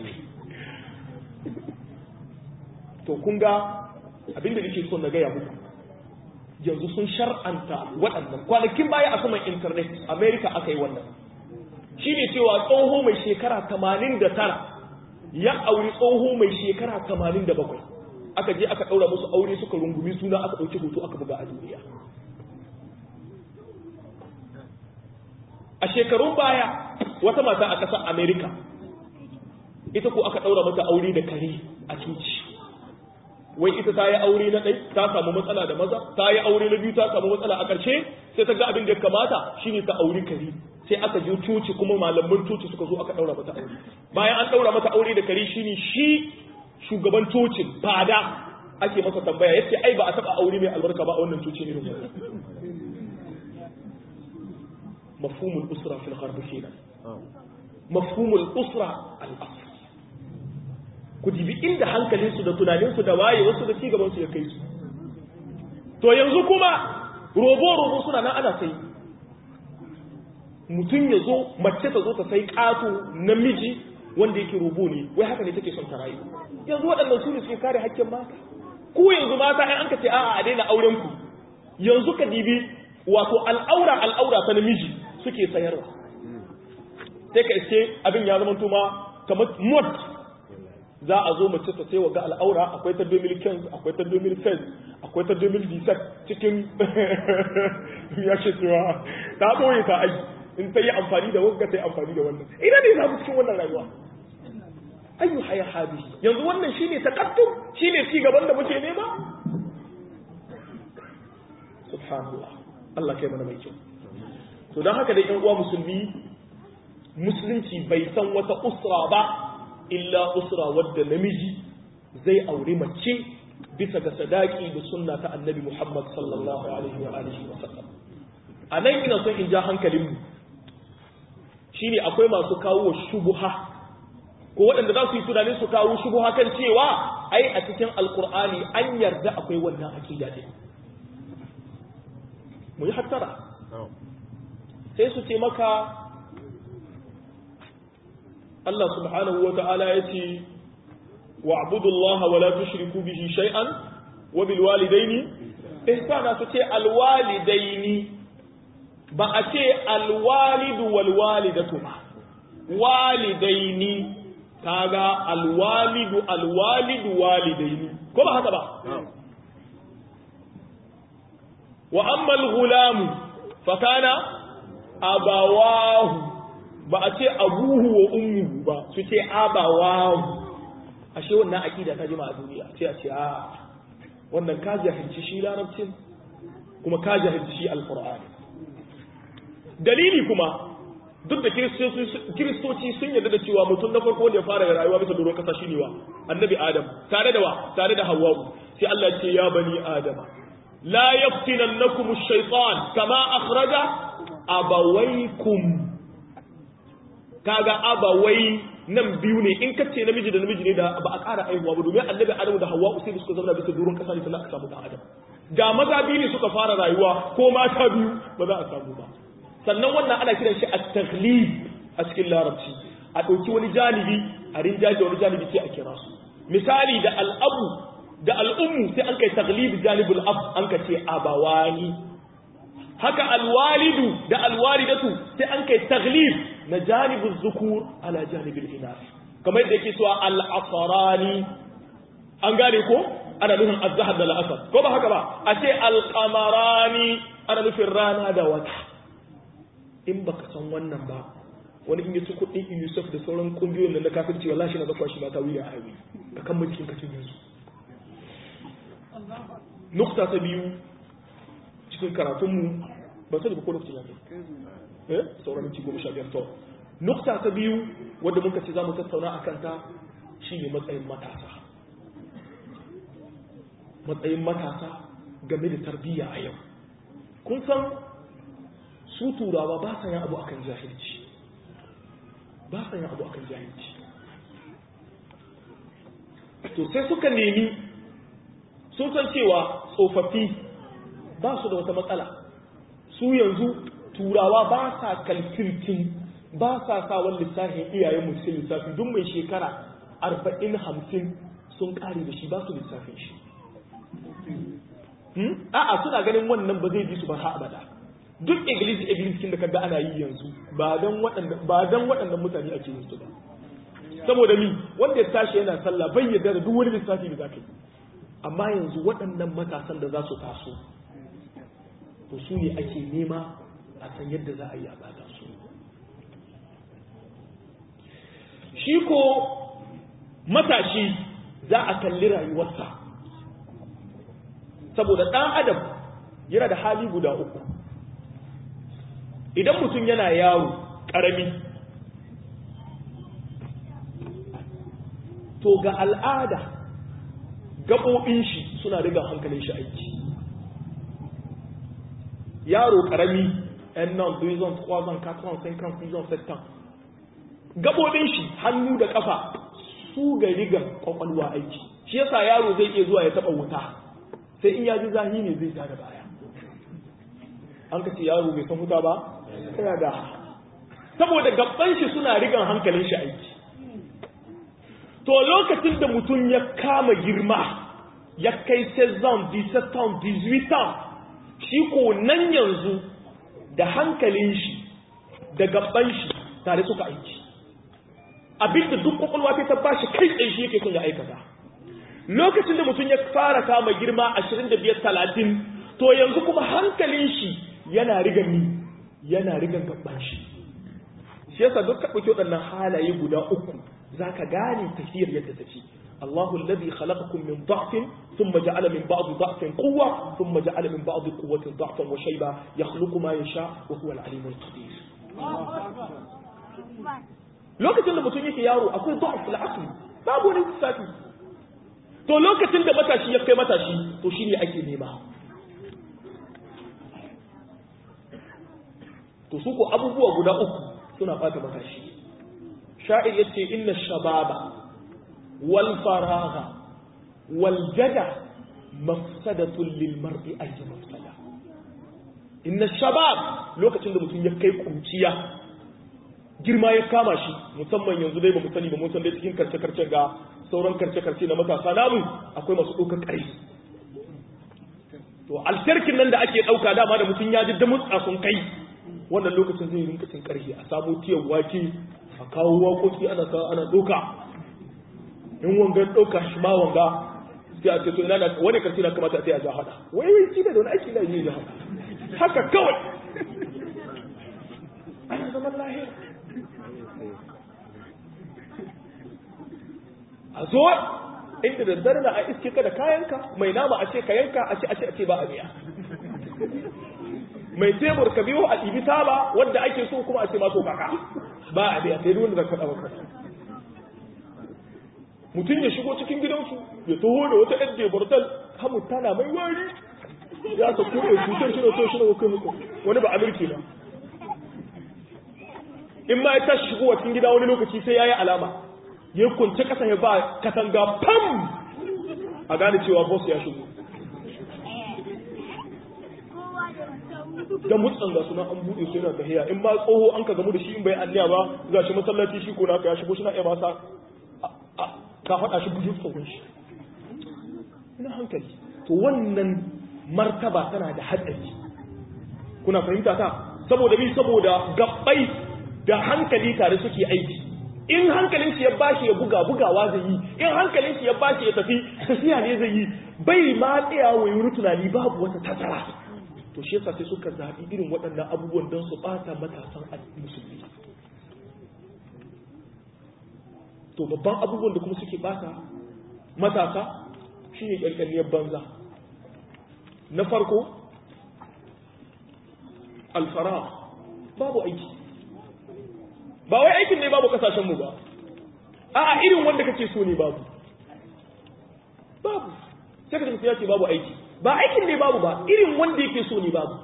to kun ga abinda nake so na gaya muku yanzu sun shar'anta waɗannan kwanakin baya a saman internet america aka yi wannan shine cewa tsoho mai shekara 89 ya auri tsoho mai shekara 87 aka je aka daura musu aure suka rungumi suna aka dauki hoto aka buga a duniya a shekarun baya wata mata a ƙasar America ita ko aka daura mata aure da kare a coci wai ita ta yi aure na ɗai ta samu matsala da maza ta yi aure na biyu ta samu matsala a ƙarshe sai ta ga abin da ya kamata shine ta auri kare sai aka je coci kuma malaman coci suka zo aka ɗaura mata aure bayan an ɗaura mata aure da kare shine shi shugaban cocin fada ake masa tambaya yace ai ba a taɓa aure mai albarka ba a wannan cocin irin wannan mafhumul usra fil gharb kenan mafhumul usra al asr ku dibi inda hankalinsu da tunaninsu da waye wasu da cigabansu ya kai su to yanzu kuma robo-robo suna nan ana sai mutum ya zo mace ta zo ta sai ƙato namiji wanda yake robo ne wai haka ne take son ta rayu yanzu waɗannan su ne suke kare hakkin mata ku yanzu mata ai an ka ce a'a a daina auren ku yanzu ka dibi wato al'aura al'aura ta namiji suke sayarwa sai ka iske abin ya zama tuma kamar mod za a zo mace ta wa ga al'aura akwai ta 2015 akwai ta 2010 akwai ta 2017 cikin ya ce cewa ta ɓoye ta aji in ta yi amfani da wanga ta yi amfani da wannan ina ne za mu cikin wannan rayuwa ayyu haya hadi yanzu wannan shine takattum shine ci gaban da muke nema subhanallah Allah kai mana mai kyau to don haka da yan uwa musulmi musulunci bai san wata usra ba illa usra wadda namiji zai aure mace bisa ga sadaki da sunna ta annabi Muhammad sallallahu alaihi wa alihi wa sallam a nan ina son in ja hankalin mu shine akwai masu kawo shubuha ko waɗanda za su yi tunanin su kawo shubuha kan cewa ai a cikin alkur'ani an yarda akwai wannan aqida din mu yi hattara sai su ce maka Allah subhanahu wa ta'ala ya ce, wa abudullaha wa la tushriku bihi shay'an wa bil walidaini ihsana su ce alwalidaini ba a ce alwalidu wal walidatu ba walidaini kaga alwalidu alwalidu walidaini ko ba haka ba wa amma al-ghulam fa kana abawahu ba a ce abuhu wa ummuhu ba su ce abawahu ashe wannan akida ta jima a duniya sai a ce a wannan ka jahilci shi larabcin kuma ka jahilci shi alqur'ani dalili kuma duk da kiristoci sun yarda da cewa mutum na farko da ya fara rayuwa bisa doron kasa shine wa annabi adam tare da wa tare da hawwa sai Allah ce ya bani adama la yaftinannakum ash-shaytan kama akhraja abawaykum kaga abawai nan biyu ne in kace namiji da namiji ne da ba a ƙara aihuwa ba domin annabi adamu da hawa sai suka zauna bisa doron kasa ne sannan aka samu dan adam ga maza biyu ne suka fara rayuwa ko mata biyu ba za a samu ba sannan wannan ana kiran shi at-taghlib a cikin larabci a ɗauki wani janibi a rinjaje wani janibi sai a kira su misali da al'abu da al'ummu sai an kai taglib janibul ab an ka ce abawani haka alwalidu da alwalidatu sai an kai taglib na janibul zukur ala janibul inas kamar yadda yake cewa al-asarani an gane ko ana nufin azhar da al'asar ko ba haka ba a ce al-qamarani ana nufin rana da wata in baka san wannan ba wani in yaci kuɗin Yusuf da sauran kungiyoyin nan na kafirci wallahi na zakwa shi ba ta wuya a yi ka kan mulkin kacin yanzu nukta ta biyu cikin karatunmu ba sai da ko lokacin ya kai eh sauran minti goma sha biyar to nukta ta biyu wadda muka ce za mu tattauna a kanta shine matsayin matasa matsayin matasa game da tarbiyya a yau kun san su turawa ba sa yin abu akan jahilci ba sa yin abu akan jahilci to sai suka nemi sun san cewa tsofaffi ba su da wata matsala su yanzu turawa ba sa kalkirkin ba sa sa wani lissafin iyayen mu cikin lissafi duk mai shekara arba'in hamsin sun kare da shi ba su lissafin shi a'a suna ganin wannan ba zai ji su ba ha abada duk iglis iglis kin da kaga ana yi yanzu ba dan waɗanda ba dan waɗannan mutane ake yin su ba saboda mi wanda ya tashi yana sallah bai yarda da duk wani lissafi da zaka yi amma yanzu waɗannan matasan da za su taso to su ne ake nema a san yadda za a yi a bada su shi ko matashi za a kalli rayuwarsa saboda ɗan adam yana da hali guda uku idan mutum yana yaro ƙarami to ga al'ada gaɓoɓin shi suna riga hankalin shi aiki yaro ƙarami yan nan duizon kwazon katuwan sai kan fizon settan gaɓoɓin shi hannu da ƙafa su ga rigan ƙwaƙwalwa aiki shi yasa yaro zai iya zuwa ya taɓa wuta sai in ya ji zahi ne zai tada baya an ka ce yaro bai san wuta ba tana da saboda gaban shi suna rigan hankalin shi aiki to lokacin da mutum ya kama girma ya kai 16 17 18 shi ko nan yanzu da hankalin shi da gaban shi tare suka aiki abinda duk kwakwalwa ta bashi kai tsaye shi yake son ya aikata lokacin da mutum ya fara kama girma 25 30 to yanzu kuma hankalin shi yana rigan ni yana rigan gaban shi shi yasa duk ɗauki waɗannan halaye guda uku zaka gane tafiyar yadda take الله الذي خلقكم من ضعف ثم جعل من بعض ضعف قوة ثم جعل من بعض قوة ضعفا وشيبا يخلق ما يشاء وهو العليم القدير lokacin da mutum yake yaro akwai da'af al-aqli babu wani lissafi to lokacin da matashi ya kai matashi to shine ake nema to su ko abubuwa guda uku suna fata matashi sha'ir yace inna shababa wal faragha wal jada mafsadatun lil mar'i ay mafsada inna shabab lokacin da mutum ya kai kunciya girma ya kama shi musamman yanzu dai ba mu sani ba mun san dai cikin karce karce ga sauran karce karce na matasa namu akwai masu ɗaukar ƙarfi to altarkin nan da ake ɗauka dama da mutum ya ji da mutsa sun kai wannan lokacin zai rinka cin ƙarfi a samu tiyan wake a kawo waƙoƙi ana sa ana ɗauka in wangan ɗauka shi ma wanga sai a ce to ina na wani karfi na kamata a sai a ja hada wai wai shi da wani aiki na yi ja hada haka kawai ana zaman lahira a zo inda da dare na a iske ka da kayanka mai nama a ce ka yanka a ce a ce a ce ba a biya mai tebur ka biyo a ɗibi taba wadda ake so kuma a ce maso kaka ba a biya sai wanda zaka ɗaukar mutum ya shigo cikin gidansu ya taho da wata ɗan debortal hamu tana mai wari ya ka kuɗe cutar shi da so shi da kai muku wani ba amirki ba in ma ya tashi shigo cikin gida wani lokaci sai ya yi alama ya kunce kasa ya ba katanga pam a gane cewa boss ya shigo da mutsan ga suna an buɗe su yana tahiya in ba tsoho an ka gamu da shi in bai anniya ba za shi masallaci shi ko naka ya shigo shi na iya masa ka faɗa shi bujin tsohon shi ina hankali to wannan martaba tana da hatsari kuna fahimta ta saboda bi saboda gabbai da hankali tare suke aiki in hankalin shi ya bashi ya buga bugawa zai yi in hankalin shi ya bashi ya tafi tafiya ne zai yi bai ma tsaya wa yi tunani babu wata tazara to shi yasa sai suka zaɓi irin waɗannan abubuwan don su ɓata matasan musulmi to babban abubuwan da kuma suke ɓata matasa shi ne ƙyalƙyaliyar banza na farko alfara babu aiki ba wai aikin ne babu kasashenmu ba a'a irin wanda kake so ne babu babu sai ka tafi ya ce babu aiki ba aikin ne babu ba irin wanda yake so ne babu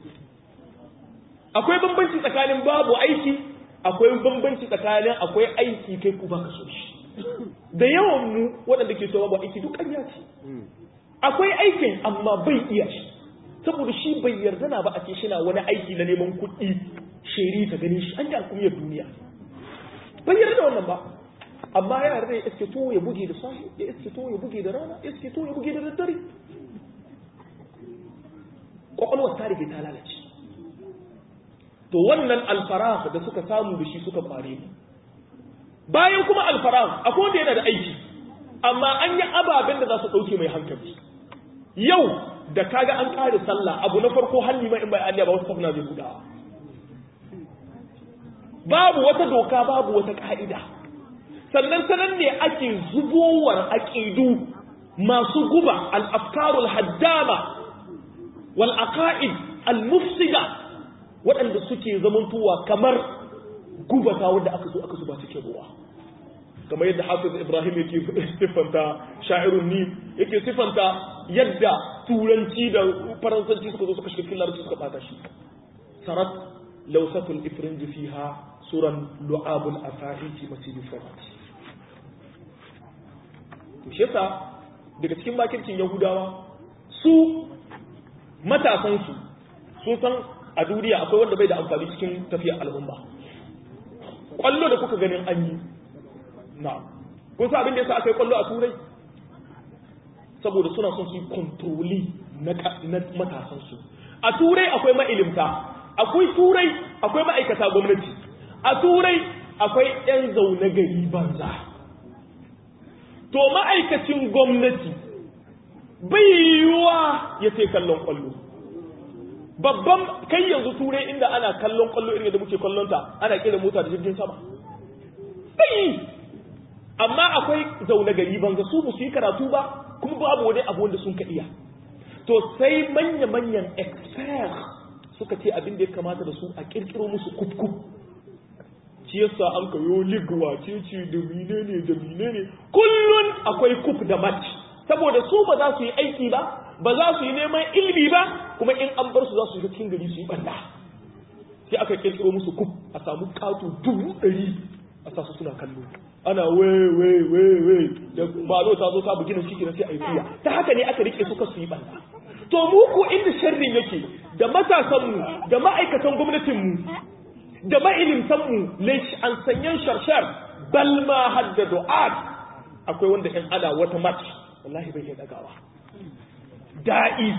akwai bambanci tsakanin babu aiki akwai bambanci tsakanin akwai aiki kai ku baka so shi da yawan mu waɗanda ke so babu aiki duk ƙarya ce akwai aikin amma bai iya shi saboda shi bai yarda na ba a ce shi na wani aiki na neman kuɗi sheri ta gani shi an yi alkumiyar duniya bai yarda da wannan ba amma ya yarda ya iske to ya buge da sahi ya iske to ya buge da rana ya iske to ya buge da daddare kwakwalwar ta rige ta lalace to wannan alfarah da suka samu da shi suka fare mu bayan kuma alfarah akwai wanda yana da aiki amma an yi ababen da za su ɗauke mai hankali yau da kaga an ƙare sallah abu na farko hannu mai in bai alliya ba wasu safina zai budawa babu wata doka babu wata ka'ida sannan sanan ne ake zubowar aƙidu masu guba al-afkarul haddama wal aqaid al-mufsida waɗanda suke zamantowa kamar gubata wanda aka zo aka zuba cikin ruwa kamar yadda hafiz ibrahim yake siffanta sha'irun ni yake siffanta yadda turanci da faransanci suka zo suka shiga cikin larabci suka bata shi sarat lausatul ifrinji fiha suran lu'abul afahiti masjidil farat to shi yasa daga cikin makircin yahudawa su matasansu sun san a duniya akwai wanda bai da amfani cikin tafiyar al'umma kwallo da kuka ganin an yi na kun sa abin da yasa aka yi kwallo a turai saboda suna son su yi kontroli na matasansu a turai akwai ma'ilimta akwai turai akwai ma'aikata gwamnati a turai akwai 'yan zaune gari banza to ma'aikacin gwamnati bai yiwuwa ya ce kallon kwallo babban kai yanzu turai inda ana kallon kwallo irin da muke kallonta ana kira mota da jirgin sama bai amma akwai zaune gari banza su ba su yi karatu ba kuma babu wani abu wanda sun ka iya to sai manya-manyan expert suka ce abin da ya kamata da su a kirkiro musu kufkuf shi yasa an kayo lig wace ce da menene da menene kullun akwai kuf da match saboda su ba za su yi aiki ba ba za su yi neman ilimi ba kuma in an bar su za su yi cikin gari su yi banda sai aka kirkiro musu kuf a samu kato dubu ɗari a sa su suna kallo ana we we we we da malo ta zo ta bugi na shi sai a yi kuya ta haka ne aka rike suka su yi banda to mu ko inda sharrin yake da matasanmu da ma'aikatan gwamnatinmu da ma'ilimtanmu laish an sanyan sharshar bal ma hadda du'at akwai wanda in ana wata match wallahi bai iya dagawa da'i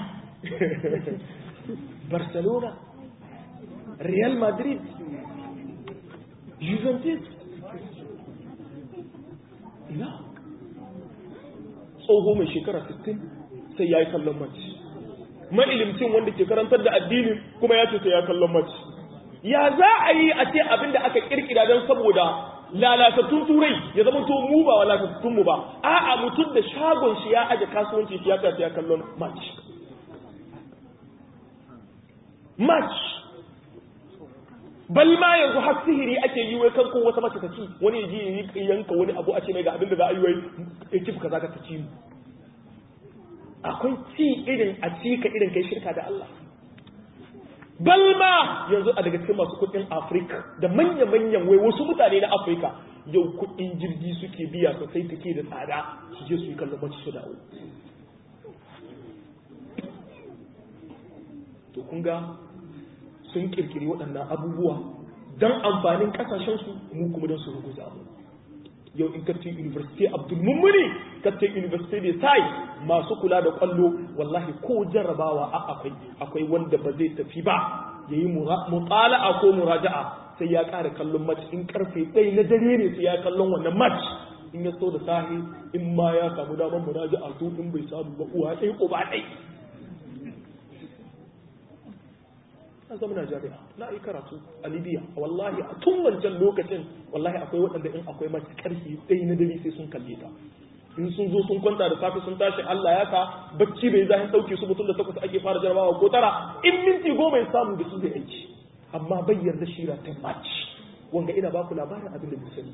barcelona real madrid juventus ina tsoho mai shekara 60 sai ya yi kallon match ma'ilimcin wanda ke karantar da addini kuma ya ce sai ya kallon match ya za a yi a ce abin da aka kirkira don saboda lalatattun turai ya zama to mu ba lalatattun mu ba a'a mutum da shagon shi ya aje kasuwanci shi ya ta ya kallon match match bal ma yanzu har sihiri ake yi wai kanko wata mace ta ci wani ya ji yanka wani abu a ce mai ga abin da za a yi wai ekip kaza ka ta ci mu akwai ci irin a cika irin kai shirka da Allah balma yanzu a daga cikin masu kudin afirka da manya-manyan wai wasu mutane na afirka yau kudin jirgi suke biya sosai take da tsada su je su yi kallon mace su dawo to kun ga sun kirkiri waɗannan abubuwa don amfanin ƙasashensu mu kuma don su ruguza mu yau in kacce university abdul mummuni kacce university da sai masu kula da kwallo wallahi ko jarrabawa a akwai akwai wanda ba zai tafi ba yayi mutala'a ko muraja'a sai ya ƙara kallon match in karfe ɗaya na dare ne sai ya kallon wannan match in ya so da sahi in ma ya samu damar muraja'a to in bai samu ba uwa ɗaya uba ɗaya na zama na jami'a na yi karatu a libya wallahi a tun wancan lokacin wallahi akwai waɗanda in akwai mace ƙarfi ɗaya na dare sai sun kalle ta in sun zo sun kwanta da safe sun tashi Allah ya sa bacci bai zahin ɗauke su mutum da takwas ake fara jarabawa ko tara in minti goma ya samu da su zai aiki amma bai yarda shira ta match wanga ina baku labarin abin da bai sani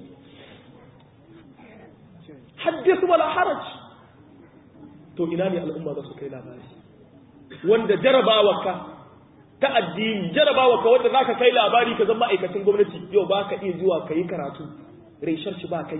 haddisu wala haraj to ina ne al'umma za su kai labari wanda jarabawa ka ta addini jarabawa ka wanda zaka kai labari ka zama ma'aikacin gwamnati yau ba ka iya zuwa ka yi karatu reshar shi ba kai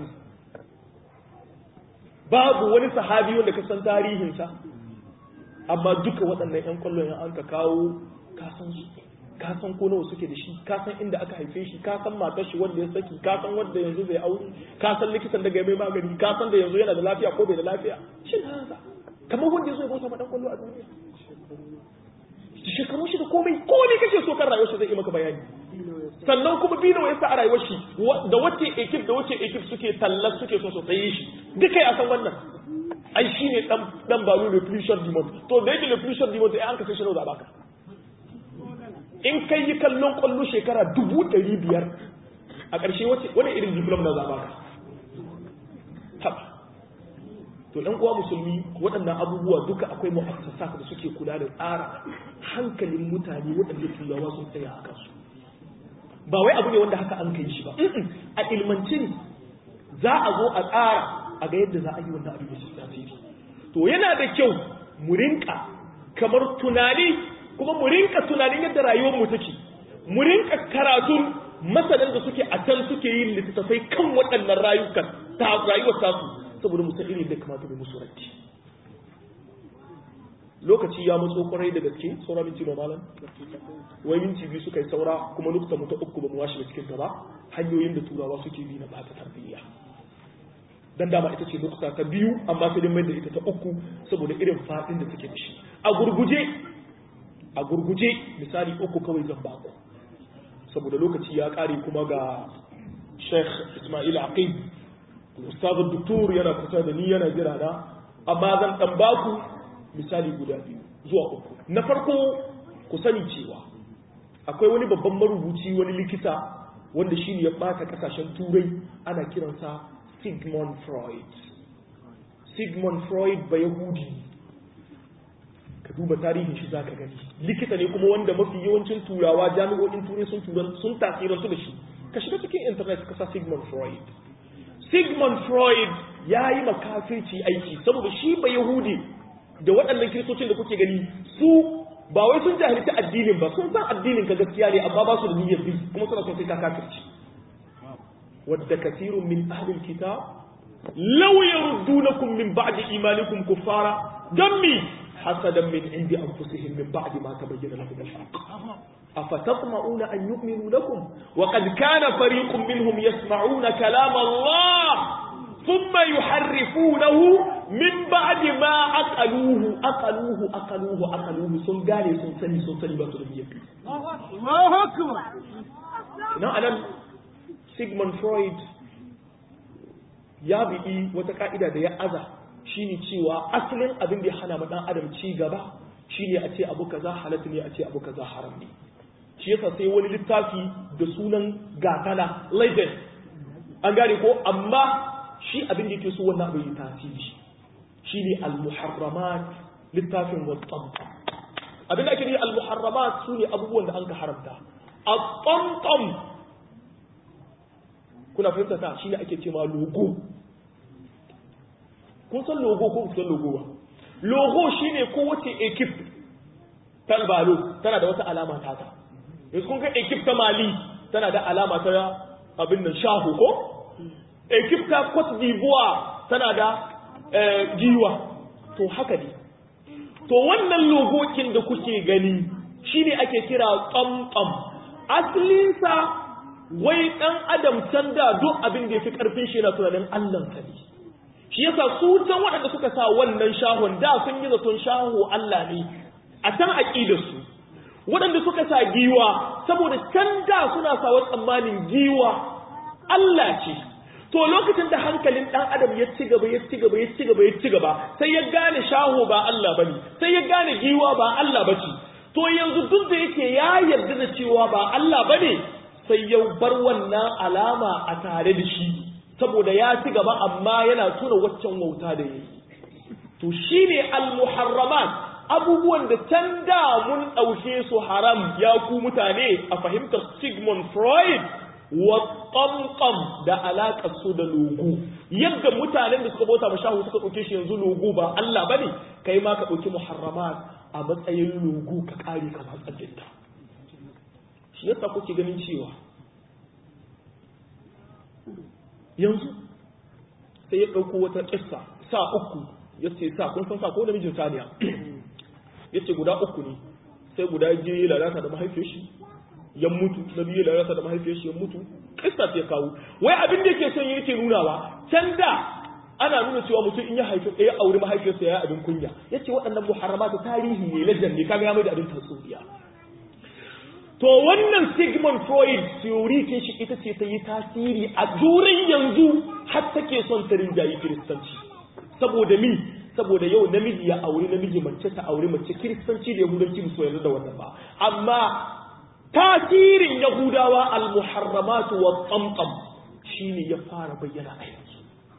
babu wani sahabi wanda ka san tarihinsa amma duka waɗannan 'yan kwallon an ka kawo ka san su ka san ko nawa suke da shi ka san inda aka haife shi ka san matar shi wanda ya saki ka san wanda yanzu zai aure ka san likitan daga mai magani ka san da yanzu yana da lafiya ko bai da lafiya shin haka kamar wanda ya zo ya bauta ma dan kwallo a duniya shekarun shi da komai komai kake so kan rayuwar shi zai yi maka bayani sannan kuma bi nawa ya sa a rayuwar shi da wace ekip da wace ekip suke tallar suke so su tsaye shi duka ya san wannan ai shi ne dan balo le plus short du monde to da yake le plus short du monde ai an ka sai shi nawa za baka in kai yi kallon kwallo shekara dubu ɗari biyar a ƙarshe wani irin diplom na za baka haba to ɗan uwa musulmi waɗannan abubuwa duka akwai mu'assasa da suke kula da tsara hankalin mutane waɗanda turawa sun tsaya a kansu ba wai abu ne wanda haka an kai shi ba a ilmance ne za a zo a tsara a ga yadda za a yi wannan abin da shi tasiri to yana da kyau mu rinka kamar tunani kuma mu rinka tunanin yadda rayuwar mu take mu rinka karatun masanan da suke a can suke yin littattafai kan waɗannan rayukan ta rayuwar tasu saboda mu san irin da kamata mu musu ratti lokaci ya matso kwarai da gaske saura minti na malam wai minti biyu suka yi saura kuma nukta mu ta uku ba mu washe da cikin gaba hanyoyin da turawa suke bi na bata tarbiyya dan dama ita ce nukta ta biyu amma sai dai mai da ita ta uku saboda irin fadin da take da shi a gurguje a gurguje misali uku kawai zan baku saboda lokaci ya kare kuma ga Sheikh Ismail Aqib Ustaz Duktur yana kusa da ni yana jira na amma zan dan baku misali guda biyu zuwa uku na farko ku sani cewa akwai wani babban marubuci wani likita wanda shi ne ya bata kasashen turai ana kiransa Sigmund Freud Sigmund Freud ba Yahudi ka duba tarihin shi zaka gani likita ne kuma wanda mafi yawancin turawa jami'o'in turai sun turan sun tasirantu da shi ka shiga cikin internet ka sa Sigmund Freud Sigmund Freud ya yi makafirci aiki saboda shi ba Yahudi da waɗannan kiristocin da kuke gani su ba wai sun jahilci addinin ba sun san addinin ka gaskiya ne amma ba su da niyyar bi kuma suna son sai ka kafirci wadda kathirun min ahlil kitab law yaruddunakum min ba'di imanikum kuffara dammi hasadan min indi anfusihim min ba'di ma tabayyana lahum al-haqq أفتطمعون أن يؤمنوا لكم وقد كان فريق منهم يسمعون كلام الله ثم يحرفونه من بعد ما أقلوه أقلوه أقلوه أقلوه sun gane sun sani sun sani ba su da biyan Allahu akbar na anan Sigmund Freud ya bi'i wata ka'ida da ya aza shine cewa asalin abin da ya hana ma dan adam ci gaba shine a ce abu kaza halatta ne a ce abu kaza haram ne shi yasa sai wani littafi da sunan gatana legend an gane ko amma shi abin da yake so wannan bai yi tasiri shi ne al-muharramat littafin watsan abin da ake nufi al-muharramat su ne abubuwan da an ka haramta at-tamtam kuna fahimta ta shi ne ake cewa logo kun san logo ko kun san logo ba logo shine kowace ekip ta balo tana da wata alama ta ta yanzu kun ga ekip ta mali tana da alama ta abin nan shahu ko ekip ta Cote d'Ivoire tana da giwa to haka ne to wannan logokin da kuke gani shine ake kira tsamtsam asalinsa wai dan adam can da duk abin da yafi karfin shi yana tunanin Allah ka ne shi yasa su can waɗanda suka sa wannan shahon da sun yi zaton shaho Allah ne a can aqidar su waɗanda suka sa giwa saboda can da suna sawa tsammanin giwa Allah ce to lokacin da hankalin dan adam ya ci gaba ya ci gaba ya ci gaba ya ci gaba sai ya gane shaho ba Allah bane sai ya gane giwa ba Allah bace to yanzu duk da yake ya yarda da cewa ba Allah bane sai ya bar wannan alama a tare da shi saboda ya ci gaba amma yana tuna waccan wauta da yayi to shine al-muharramat abubuwan da can da mun ɗauke su haram ya ku mutane a fahimtar Sigmund Freud wa ƙamƙam da alaƙar su da logo yadda mutanen da suka bauta mashahu suka ɗauke shi yanzu logo ba Allah ba ne kai ma ka ɗauki muharramat a matsayin logo ka ƙare ka matsar ta shi yasa kuke ganin cewa yanzu sai ya ɗauko wata ƙissa sa uku ya ce sa kun san sa ko namijin saniya ya ce guda uku ne sai guda je ya lalata da mahaifiyar shi ya mutu na biyu ya lalata da mahaifiyar shi ya mutu kista ya kawo wai abin da yake son yake nunawa can da ana nuna cewa mutum in ya haifi ɗaya aure mahaifiyarsa ya abin kunya ya ce waɗannan muharrama ta tarihi ne lajan ne kaga ya mai da abin tatsuniya to wannan sigmund freud theory kin shi ita ce ta yi tasiri a durin yanzu har take son ta rinjayi kiristanci saboda mi saboda yau namiji ya auri namiji mace ta auri mace kiristanci da yahudanci ba su yarda da wannan ba amma tasirin yahudawa al-muharramatu wa tsamtsam shine ya fara bayyana a yanzu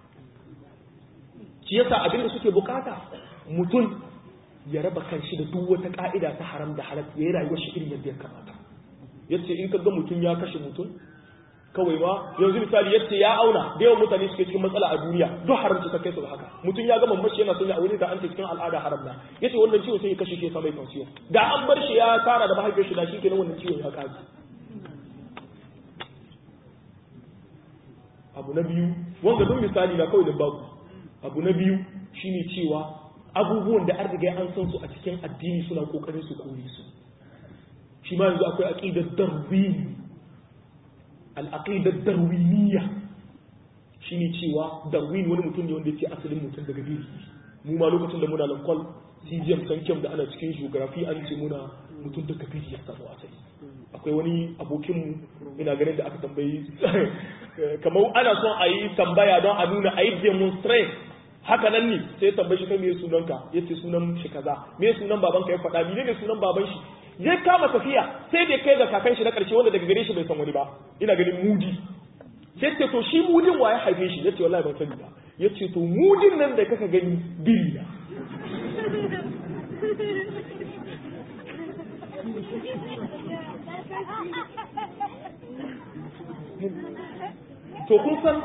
shi yasa abin da suke bukata mutum ya raba kanshi da duk wata ka'ida ta haram da halal ya yi rayuwar shi irin yadda ya kamata yace in ka ga mutum ya kashe mutum kawai ma yanzu misali yace ya auna da yawan mutane suke cikin matsala a duniya duk haramci ta kai su da haka mutum ya ga mamashi yana son ya aure da an ce cikin al'ada haram na yace wannan ciwo sai ya kashe shi ya mai kansiyo da an bar shi ya tara da mahaifiyar shi da shi kenan wannan ciwon ya kaji abu na biyu wanda duk misali na kawai da babu abu na biyu shine cewa abubuwan da an riga an san su a cikin addini suna kokarin su kore su shi ma yanzu akwai aqidar darwin al-aqidar darwiniyya shine cewa darwin wani mutum ne wanda yake asalin mutum daga biri mu ma lokacin da muna lankwal CGM sankem da ana cikin geography an ce muna mutum daga biri ya samu asali akwai wani abokin ina ganin da aka tambayi kamar ana son a yi tambaya don a nuna a yi demonstrate haka nan ne sai tambayi shi kai me sunanka yace sunan shi kaza me sunan babanka ya faɗa ne sunan baban shi ya kama tafiya sai da kai ga kakan shi na ƙarshe wanda daga gare shi bai san wani ba ina ganin mudi sai ce to shi mudin wa ya haife shi yace wallahi ban sani ba yace to mudin nan da kaka gani biri na to kun san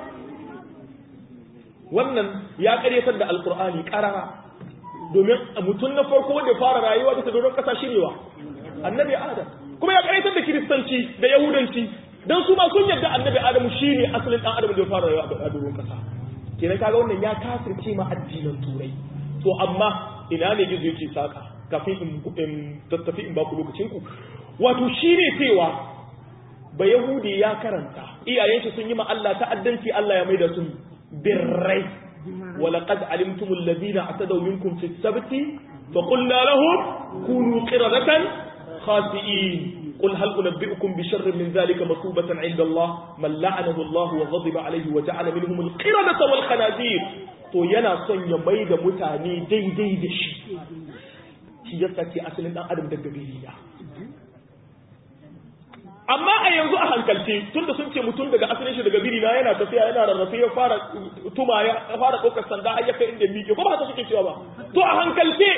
wannan ya karyatar da alkur'ani karara domin mutum na farko wanda fara rayuwa bisa doron kasa shirewa annabi adam kuma ya karyatar da kiristanci da yahudanci dan su ma sun yarda annabi adamu shine asalin dan adam da ya fara rayuwa a doron kasa kenan kaga wannan ya kafirce ma addinan turai to amma ina ne gizo yake saka kafin in tattafi in baku lokacin ku wato shine cewa ba yahudi ya karanta iyayen shi sun yi ma Allah ta'addanci Allah ya maida su birrai ولقد علمتم الذين اعتدوا منكم في السبت فقلنا لهم كونوا قردة خاسئين قل هل أنبئكم بشر من ذلك مثوبة عند الله من لعنه الله وغضب عليه وجعل منهم القردة والخنازير to yana son ya mai da mutane daidai da shi shi yasa ce asalin dan adam daga biriya amma a yanzu a hankalce tunda sun ce mutum daga asalin shi daga biri na yana tafiya yana rarrafe ya fara tuma ya fara ɗaukar sanda har ya kai inda miƙe ko ba haka suke cewa ba to a hankalce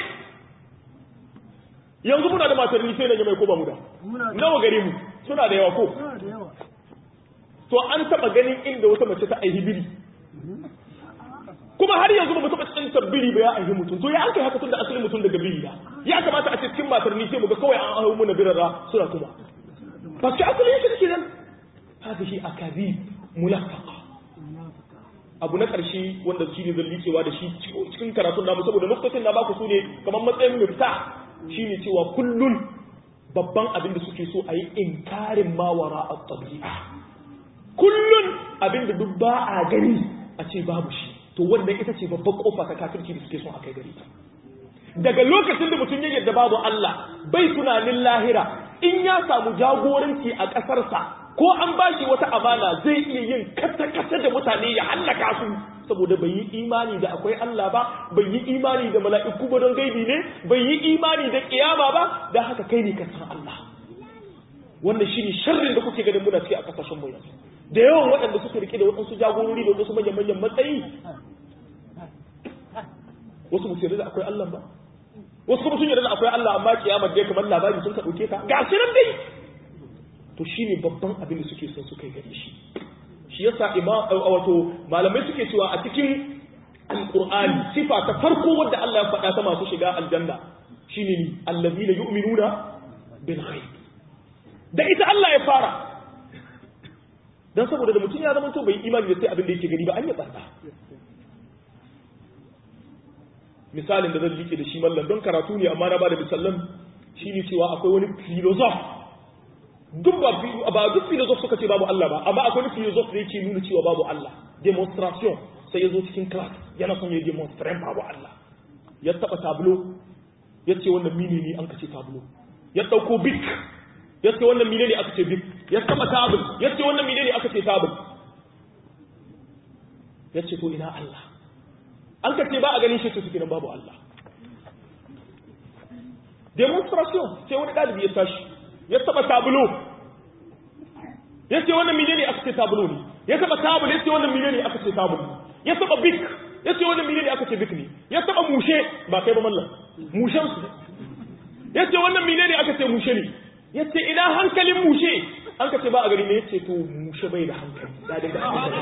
yanzu muna da matar sai na mai ko ba mu da nawa gare mu suna da yawa ko to an taba ganin inda wata mace ta aihi biri kuma har yanzu ba mu taba tsantar biri ba ya aihi mutum to ya an kai haka tunda asalin mutum daga biri ya ya kamata a ce cikin matar sai mu ga kawai an aihu mu na birara suna tuma بس أقول إيش كذا هذه أكاذيب ملفقة abu na ƙarshe wanda shi ne zan licewa da shi cikin karatun namu saboda lokacin na baku su ne kamar matsayin mifta shine cewa kullun babban abin da suke so a yi inkarin mawara a tabi'a kullun abin da duk ba a gani a ce babu shi to wannan ita ce babban kofa ta kafirci da suke so a kai gari ta daga lokacin da mutum ya yarda babu Allah bai tunanin lahira in ya samu jagoranci a ƙasarsa ko an ba shi wata amana zai iya yin kata-kata da mutane ya hallaka su saboda bai yi imani da akwai Allah ba bai yi imani da mala'iku ba don gaibi ne bai yi imani da kiyama ba da haka kai ne ka san Allah wannan shine sharrin da kuke ganin muna ciki a kasashen mu yanzu da yawan waɗanda suke rike da waɗansu jagorori da waɗansu manyan manyan matsayi wasu ba su yarda da akwai Allah ba wasu kuma sun yarda akwai Allah amma kiyamar dai kamar labari sun ka dauke ka ga shi nan dai to shine babban abin da suke son su kai gare shi shi yasa imam wato malamai suke cewa a cikin alqur'ani sifa ta farko wanda Allah ya faɗa ta masu shiga aljanna shine ni allazina yu'minuna bil ghaib da ita Allah ya fara dan saboda da mutum ya zama to bai imani da sai abin da yake gani ba an yi tsada misalin da zan liƙe da shi mallan don karatu ne amma na ba da misallan shi ne cewa akwai wani filozof duk ba ba duk filozof suka ce babu Allah ba amma akwai wani filozof da yake nuna cewa babu Allah demonstration sai ya zo cikin class yana son ya demonstrate babu Allah ya taba tablo ya ce wannan mini ne an kace tablo ya dauko bik yace wannan menene aka ce bik ya taba tabul yace wannan menene aka ce tabul yace to ina Allah an ka ce ba a ganin shi to suke nan babu Allah demonstration sai wani dalibi ya tashi ya taba tabulo yace wannan menene aka ce tabulo ne ya taba tabul yace wannan menene aka ce tabul ya taba bik yace wannan menene aka ce bik ne ya taba mushe ba kai ba mallam mushen su yace wannan menene aka ce mushe ne yace ina hankalin mushe an ka ce ba a gari ne yace to mushe bai da hankali da da hankali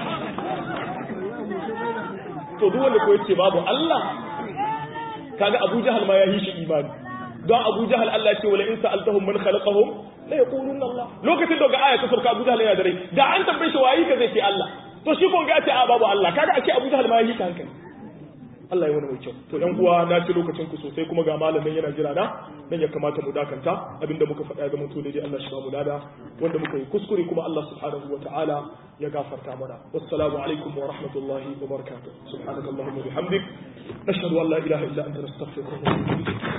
to duk wanda ko yace babu Allah kaga Abu Jahal ma ya yi shi imani don Abu Jahal Allah ce wala in sa'altahum man khalaqahum la yaquluna Allah lokacin da ga aya ta sauka Abu Jahal yana da rai da an tambaye shi wayi ka zai ce Allah to shi kon ga ce a babu Allah kaga ake Abu Jahal ma ya yi shi hankali Allah ya wani mai kyau to ɗan uwa na ci lokacin ku sosai kuma ga malamin yana jira na dan ya kamata mu dakanta abinda muka faɗa ga mutu daidai Allah shi ba mu lada wanda muka yi kuskure kuma Allah subhanahu wa ta'ala ya gafarta mana wassalamu alaikum wa rahmatullahi wa barakatuh subhanakallahumma wa bihamdik nashhadu an la ilaha illa anta nastaghfiruka wa natubu ilayk